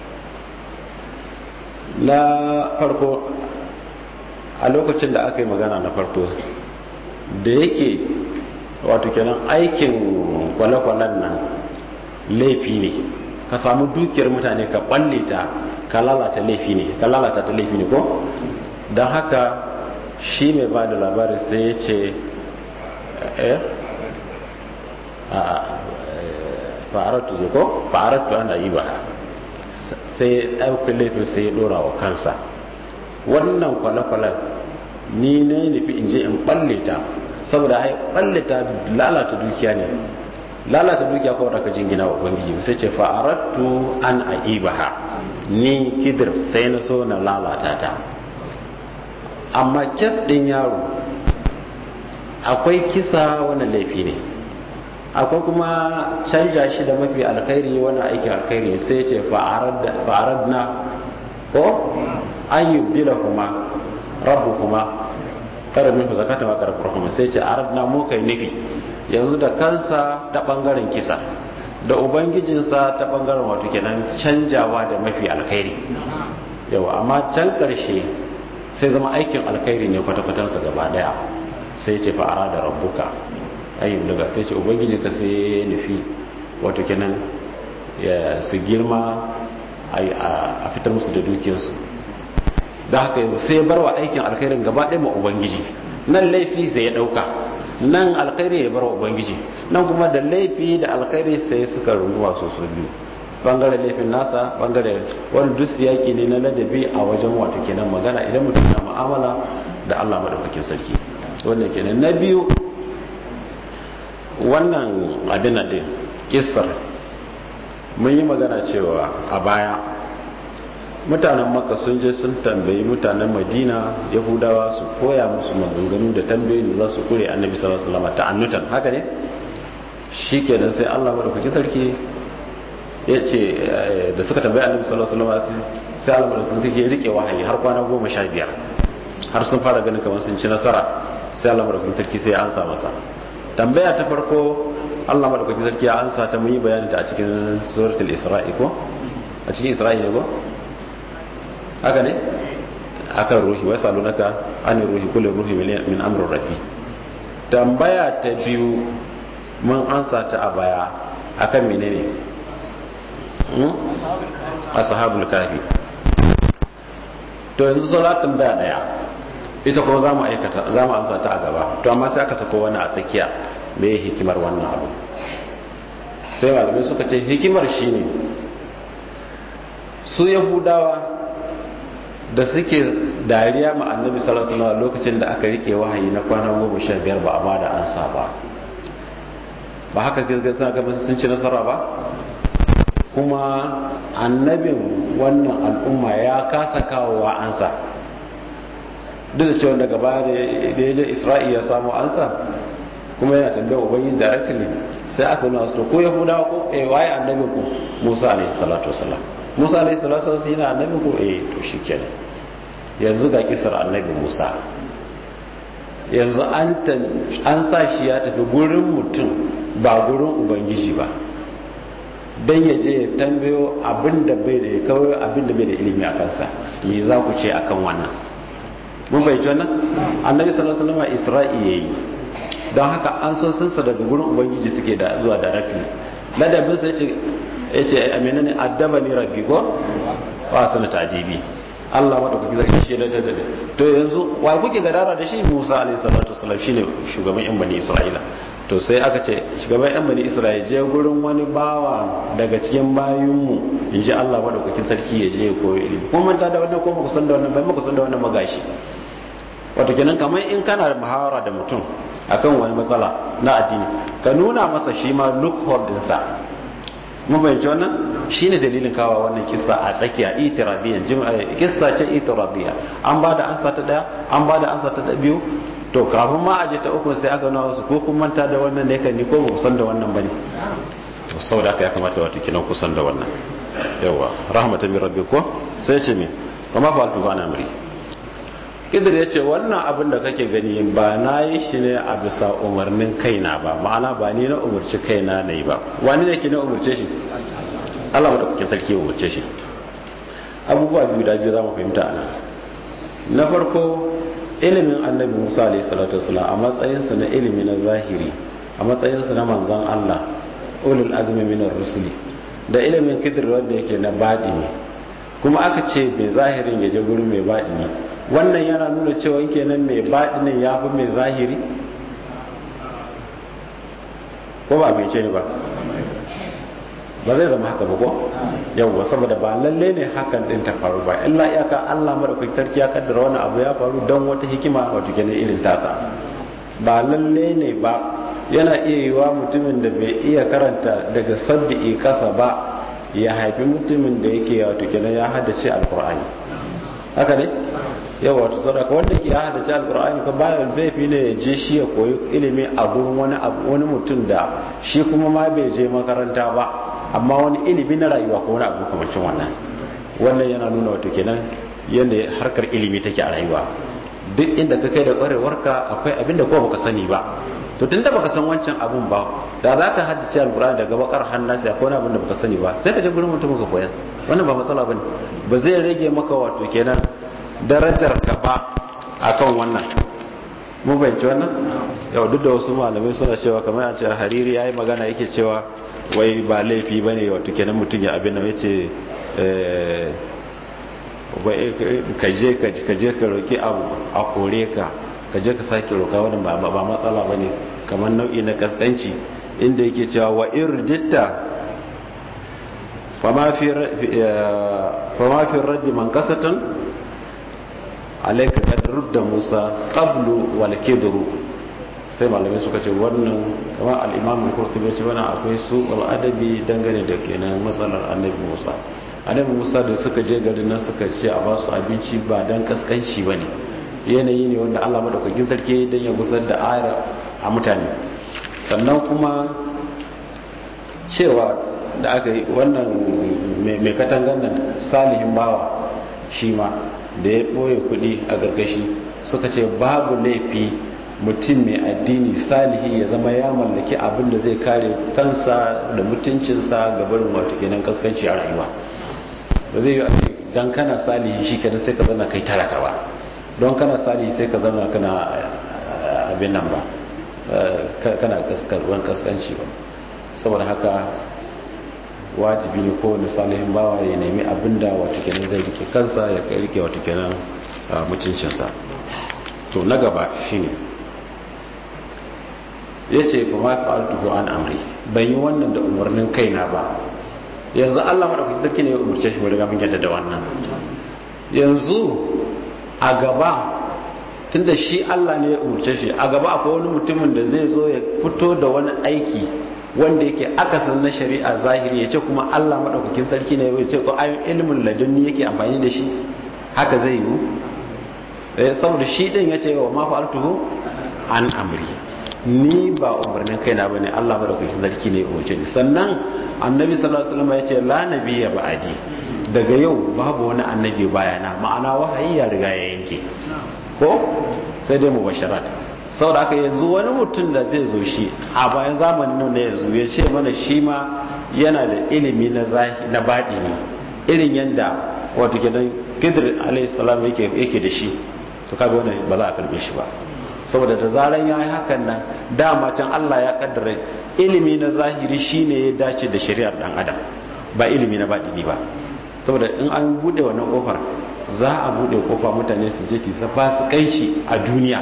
na farko a lokacin da aka yi magana na farko da yake wato kenan aikin kwale-kwalen nan laifi ne ka samu dukiyar mutane ka balle ta ka lalata laifi ne ka lalata ta laifi ne ko don haka shi mai ba da labari sai ya ce eh a fa'aratu zai ko fa'aratu ana yi ba sai ɗaukar laifin sai ya ɗora wa kansa wannan kwale-kwalen ni ne nufi in je in balle ta saboda hai balle ta lalata dukiya ne lalata dukiya kawai da ka jingina wa ubangiji sai ce fa'arattu an aibaha ni kidir sai na so na lalata ta amma kes din yaro akwai kisa wani laifi ne akwai kuma canja shi da mafi alkhairi wani aikin alkhairi sai ce fa'aradna ko an yubdila kuma rabu kuma kada min zakata wa karbar rahama sai ce aradna mu kai nufi yanzu da kansa ta bangaren kisa da ubangijinsa ta bangaren wato kenan canjawa da mafi alkhairi yawa amma can karshe sai zama aikin alkhairi ne kwata-kwatansa gaba daya sai ce fa arada rabbuka ayyub daga sai ce ubangijinka sai nufi wato kenan ya su girma a fitar musu da dukiyarsu da haka yanzu sai bar wa aikin alkhairin gaba ɗaya ma ubangiji nan laifi sai ya ɗauka nan alkhairi ya bar wa ubangiji nan kuma da laifi da alkhairi sai suka runguma su su biyu bangaren laifin nasa bangaren wani duk siyaki ne na ladabi a wajen wato kenan magana idan mutum na mu'amala da Allah madaukakin sarki wannan kenan na biyu wannan abin din kissar mun yi magana cewa a baya mutanen makka sun je sun tambayi mutanen madina yahudawa su koya musu maganganu da tambayoyi da za su kure annabi sallallahu alaihi wasallam ta'annutan haka ne shi kenan sai Allah madaukakin sarki ya ce da suka tambayi annabi sallallahu alaihi wasallam sai Allah madaukakin sarki ya rike wahayi har kwana goma sha biyar har sun fara ganin kamar sun ci nasara sai Allah madaukakin sarki sai ya ansa masa tambaya ta farko Allah madaukakin sarki ya ansa ta mun yi bayanin ta a cikin suratul isra'i ko a cikin isra'i ne ko haka ne akan ruhi wai salunaka ani ruhi kullu ruhi min amri rabbi tambaya ta biyu mun ansa ta a baya akan menene ashabul kafi to yanzu sauran tambaya daya ita kuma za mu aikata za mu ansa ta a gaba to amma sai aka sako wani a tsakiya me hikimar wannan abu sai malamai suka ce hikimar shine su yahudawa da suke dariya ma annabi sallallahu alaihi wasallam lokacin da aka rike wahayi na kwana goma sha biyar ba a ba da ansa ba ba haka gaskata ga sun ci nasara ba kuma annabin wannan al'umma ya kasa kawowa ansa duk da cewa daga baya da ya je isra'i ya samu ansa kuma yana tambayar ubangiji directly sai aka nuna su to ko yahudawa ko eh waye annabin ku musa alaihi salatu wasallam musa alaihi salatu wasallam yana annabin ku eh to shikenan yanzu ga kisar annabi musa yanzu an sa shi ya tafi gurin mutum ba gurin ubangiji ba don ya je ya tambayo abinda bai da ya kawai abinda bai da ilimi a kansa me za ku ce akan wannan mun bai wannan annabi sallallahu alaihi wasallam isra'i yayi don haka an so sunsa daga gurin ubangiji suke da zuwa directly ladabin sai ce yace amina ne addabani rabbi ko wa sanata adibi Allah madaukaki zai shi da da to yanzu wa kuke gadara da shi Musa alaihi salatu wasallam shine shugaban yan bani Isra'ila to sai aka ce shugaban yan bani Isra'ila je gurin wani bawa daga cikin bayinmu in ji Allah madaukakin sarki ya je ya koyo ilimi kuma manta da wannan ko ba ku san da wannan ba ku san da wannan magashi wato kenan kamar in kana da muhawara da mutum akan wani matsala na addini ka nuna masa shi ma loophole dinsa mun bayyance wannan shine dalilin kawa wannan kissa a tsakiya itirabiyan kissa ce itirabiya an ba da ansa ta daya an ba da ansa ta biyu to kafin ma aje ta uku sai aka nuna wasu ko kun manta da wannan ne kan ni ko ba kusan da wannan bane to saboda haka ya kamata wato kinan kusan da wannan yawa rahmatan min rabbikum sai ce me kuma fa altu bana amri kidir ya ce wannan abin da kake gani ba na yi shi ne a bisa umarnin kaina ba ma'ana ba ni na umarci kaina na yi ba wani ne ke na umarce shi allah da kuke sarki umarce shi abubuwa biyu da biyu za mu fahimta ana na farko ilimin annabi musa alaihi salatu wasalam a matsayinsa na ilimi na zahiri a matsayinsa na manzon allah ulul azmi minar rusuli da ilimin kidir wanda yake na baɗini kuma aka ce mai zahirin ya je gurin mai baɗini wannan yana nuna cewa kenan mai baɗinin ya fi mai zahiri ko ba mai ce ne ba ba zai zama haka ba ko yawwa saboda ba lalle ne hakan din ta faru ba illa iyaka Allah madaukakin sarki ya kaddara wani abu ya faru don wata hikima wato kenan irin tasa ba lalle ne ba yana iya yiwa mutumin da bai iya karanta daga sabbi'i kasa ba ya haifi mutumin da yake wato kenan ya haddace alkur'ani haka ne yawa to sadaka wanda ke ya haddace alkur'ani ko bayan laifi ne ya je shi ya koyi ilimi a gurin wani wani mutum da shi kuma ma bai je makaranta ba amma wani ilimi na rayuwa ko wani abu kamancin wannan wannan yana nuna wato kenan yadda harkar ilimi take a rayuwa duk inda ka kai da kwarewarka akwai abin da ko baka sani ba to tun da baka san wancan abun ba da za ka haddace alkur'ani daga bakar hannasi akwai wani abin da baka sani ba sai ka je gurin mutum ka koya wannan ba matsala bane ba zai rage maka wato kenan darajar ka ba akan wannan mu bayyance wannan yau duk da wasu malamai suna cewa kamar a ce hariri yayi magana yake cewa wai ba laifi bane wato kenan mutum ya abin da yace eh ka je ka je ka roki abu a kore ka ka je ka sake roka wannan ba ba matsala bane kamar nau'i na kaskanci inda yake cewa wa irditta fama fi fama fi raddi man kasatan alaika kad rudda musa qablu wal kidru sai malamai suka ce wannan kamar al-imam al-qurtubi ce wannan akwai su al-adabi dangane da kenan matsalar annabi musa annabi musa da suka je garin nan suka ce a ba su abinci ba dan kaskanci bane yanayi ne wanda Allah madaukakin sarki dan ya gusar da ayar a mutane sannan kuma cewa da aka yi wannan mai katangan nan salihin bawa shi ma da ya ɓoye kuɗi a gargashi suka ce babu laifi mutum mai addini salihi ya zama ya mallaki abin da zai kare kansa da mutuncinsa ga barin wato kenan kaskanci a rayuwa ba zai yi a ce don kana salihi shi kenan sai ka zana kai talaka ba don kana salihi sai ka zana kana abin nan ba kana kaskarwan kaskanci ba saboda haka wajibi ne kowane salihin bawa ya nemi abin da wato kenan zai rike kansa ya rike wato kenan mutuncinsa to na gaba shine ya ce fa ma fa'altuhu an amri ban yi wannan da umarnin kaina ba yanzu Allah madaukakin sarki ne ya umarce shi mu riga mun yadda da wannan yanzu a gaba tunda shi Allah ne ya umarce shi a gaba akwai wani mutumin da zai zo ya fito da wani aiki wanda yake akasin na shari'a zahiri ya ce kuma Allah madaukakin sarki ne ya ce ko ayin ilimin ladunni yake amfani da shi haka zai yiwu saboda shi din ya ce wa ma fa'altuhu an amri ni ba umarnin kaina ba ne Allah madaukakin sarki ne umarce ni sannan annabi sallallahu alaihi wasallam ya ce la nabiyya ba'di daga yau babu wani annabi bayana ma'ana wahayi ya riga ya yanke ko sai dai mubasharat saboda haka yanzu wani mutum da zai zo shi a bayan zamanin nan da yanzu ya ce mana shi ma yana da ilimi na zahi na baɗi ne irin yadda wato kenan kidir alayhi salam yake yake da shi to kaga wannan ba za a karbe shi ba saboda da zaran ya yi hakan nan dama can Allah ya kaddara ilimi na zahiri shine ya dace da shari'ar dan adam ba ilimi na baɗini ba saboda in an bude wannan kofar za a bude kofa mutane su je su fasikanci a duniya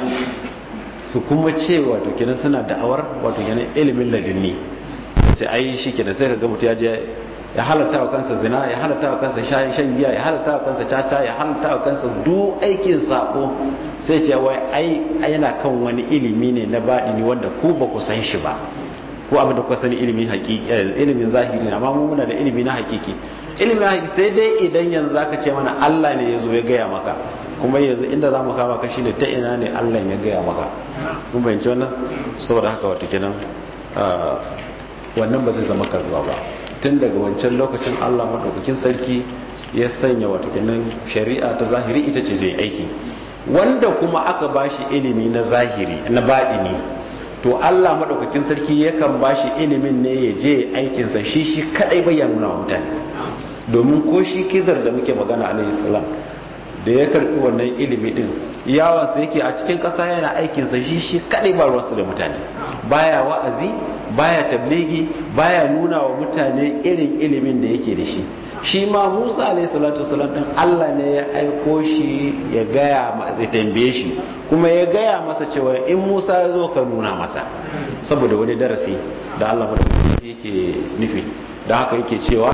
su kuma ce wato kenan suna da'awar wato kenan ilimin ladinni sai ai shi kenan sai kaga mutum ya je ya halatta wa kansa zina ya halatta wa kansa shan shan giya ya halatta wa kansa caca ya halatta wa kansa duk aikin sako sai ce wai ai yana kan wani ilimi ne na baɗini wanda ku ba ku san shi ba ko abin da ku sani ilimin hakiki ilimin zahiri amma mu muna da ilimi na hakiki ilimin hakiki sai dai idan yanzu zaka ce mana Allah ne ya zo ya gaya maka kuma yanzu inda za mu kama ka shine ta ina ne Allah ya gaya maka mun bayyance wannan saboda haka wato kenan wannan ba zai zama karzuwa ba tun daga wancan lokacin Allah madaukakin sarki ya sanya wato kenan shari'a ta zahiri ita ce zai aiki wanda kuma aka bashi ilimi na zahiri na baɗini to Allah madaukakin sarki yakan bashi ilimin ne ya je aikinsa shi shi kadai bai nuna wa mutane domin ko shi kidar da muke magana alaihi salam da ya karbi wannan ilimi din yawansa yake a cikin ƙasa yana aikinsa shi shi kadai ba ruwansa da mutane baya wa'azi baya tabligi baya nuna wa mutane irin ilimin da yake da shi shi ma Musa alayhi salatu wasalam din Allah ne ya aiko shi ya gaya ya tambaye shi kuma ya gaya masa cewa in Musa ya zo ka nuna masa saboda wani darasi da Allah madaukaki yake nufi da haka yake cewa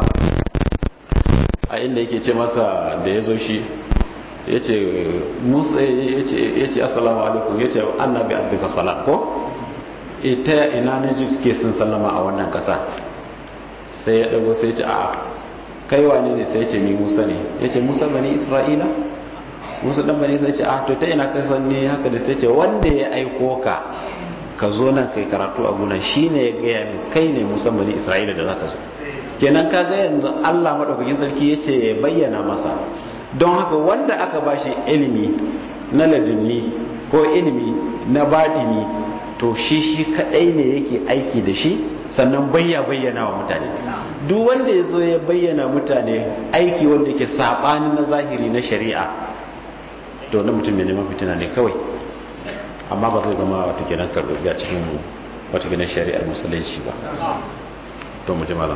a inda yake ce masa da ya zo shi ya ce musa ya ce assalamu alaikum ya ce annabi abdika salam ko ita ina ne suke sun sallama a wannan kasa sai ya dago sai ya ce a kai wane ne sai ya ce ni musa ne ya ce musa bani isra'ila musa dan bani sai ya ce a to ta ina kai san ne haka da sai ya ce wanda ya aiko ka ka zo nan kai karatu a gunan shine ya gaya min kai ne musa bani isra'ila da zaka zo kenan ka ga yanzu Allah madaukakin sarki ya ce ya bayyana masa don haka wanda aka bashi ilimi na ladunni ko ilimi na baɗini to shi shi kaɗai ne yake aiki da shi sannan bayya bayyana wa mutane duk wanda ya zo ya bayyana mutane aiki wanda yake saɓani na zahiri na shari'a to na mutum mai neman fitina ne kawai amma ba zai zama wata kenan karɓi a cikin wata kenan shari'ar musulunci ba to mu ji malam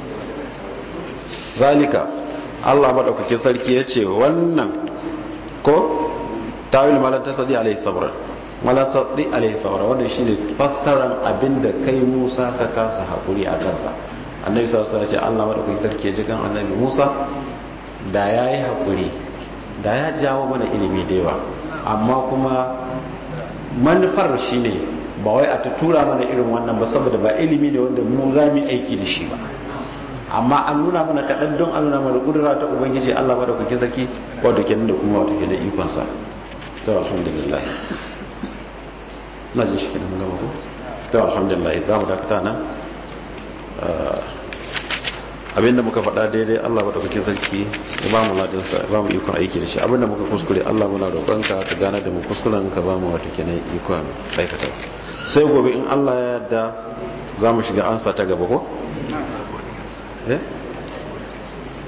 zalika Allah maɗaukakin sarki ya ce wannan ko tawil malar ta sadi alaihi sabra malar ta sadi alaihi sabra wannan shi ne fassarar abinda kai musa ka kasa haƙuri a kansa annabi sarsa ya ce Allah maɗaukakin sarki ya ji kan annabi musa da ya yi haƙuri da ya jawo mana ilimi da yawa amma kuma manufar shi ne ba wai a ta tura mana irin wannan ba saboda ba ilimi ne wanda mu za mu aiki da shi ba amma an nuna mana kaɗan don an nuna mana ƙudura ta ubangiji allah ba da kuke saki wadda ke da kuma wata ke da ikonsa ta alhamdulillah na jin shi kenan gama ko ta alhamdulillah za mu dakata nan abinda muka faɗa daidai Allah maɗaukakin sarki ya ba mu ladinsa ya ba mu ikon aiki da shi abinda muka kuskure Allah muna roƙonka ka gane da mu kuskuren ka ba mu wata kenan ikon aikata sai gobe in Allah ya yarda za mu shiga ansa ta gaba ko? eh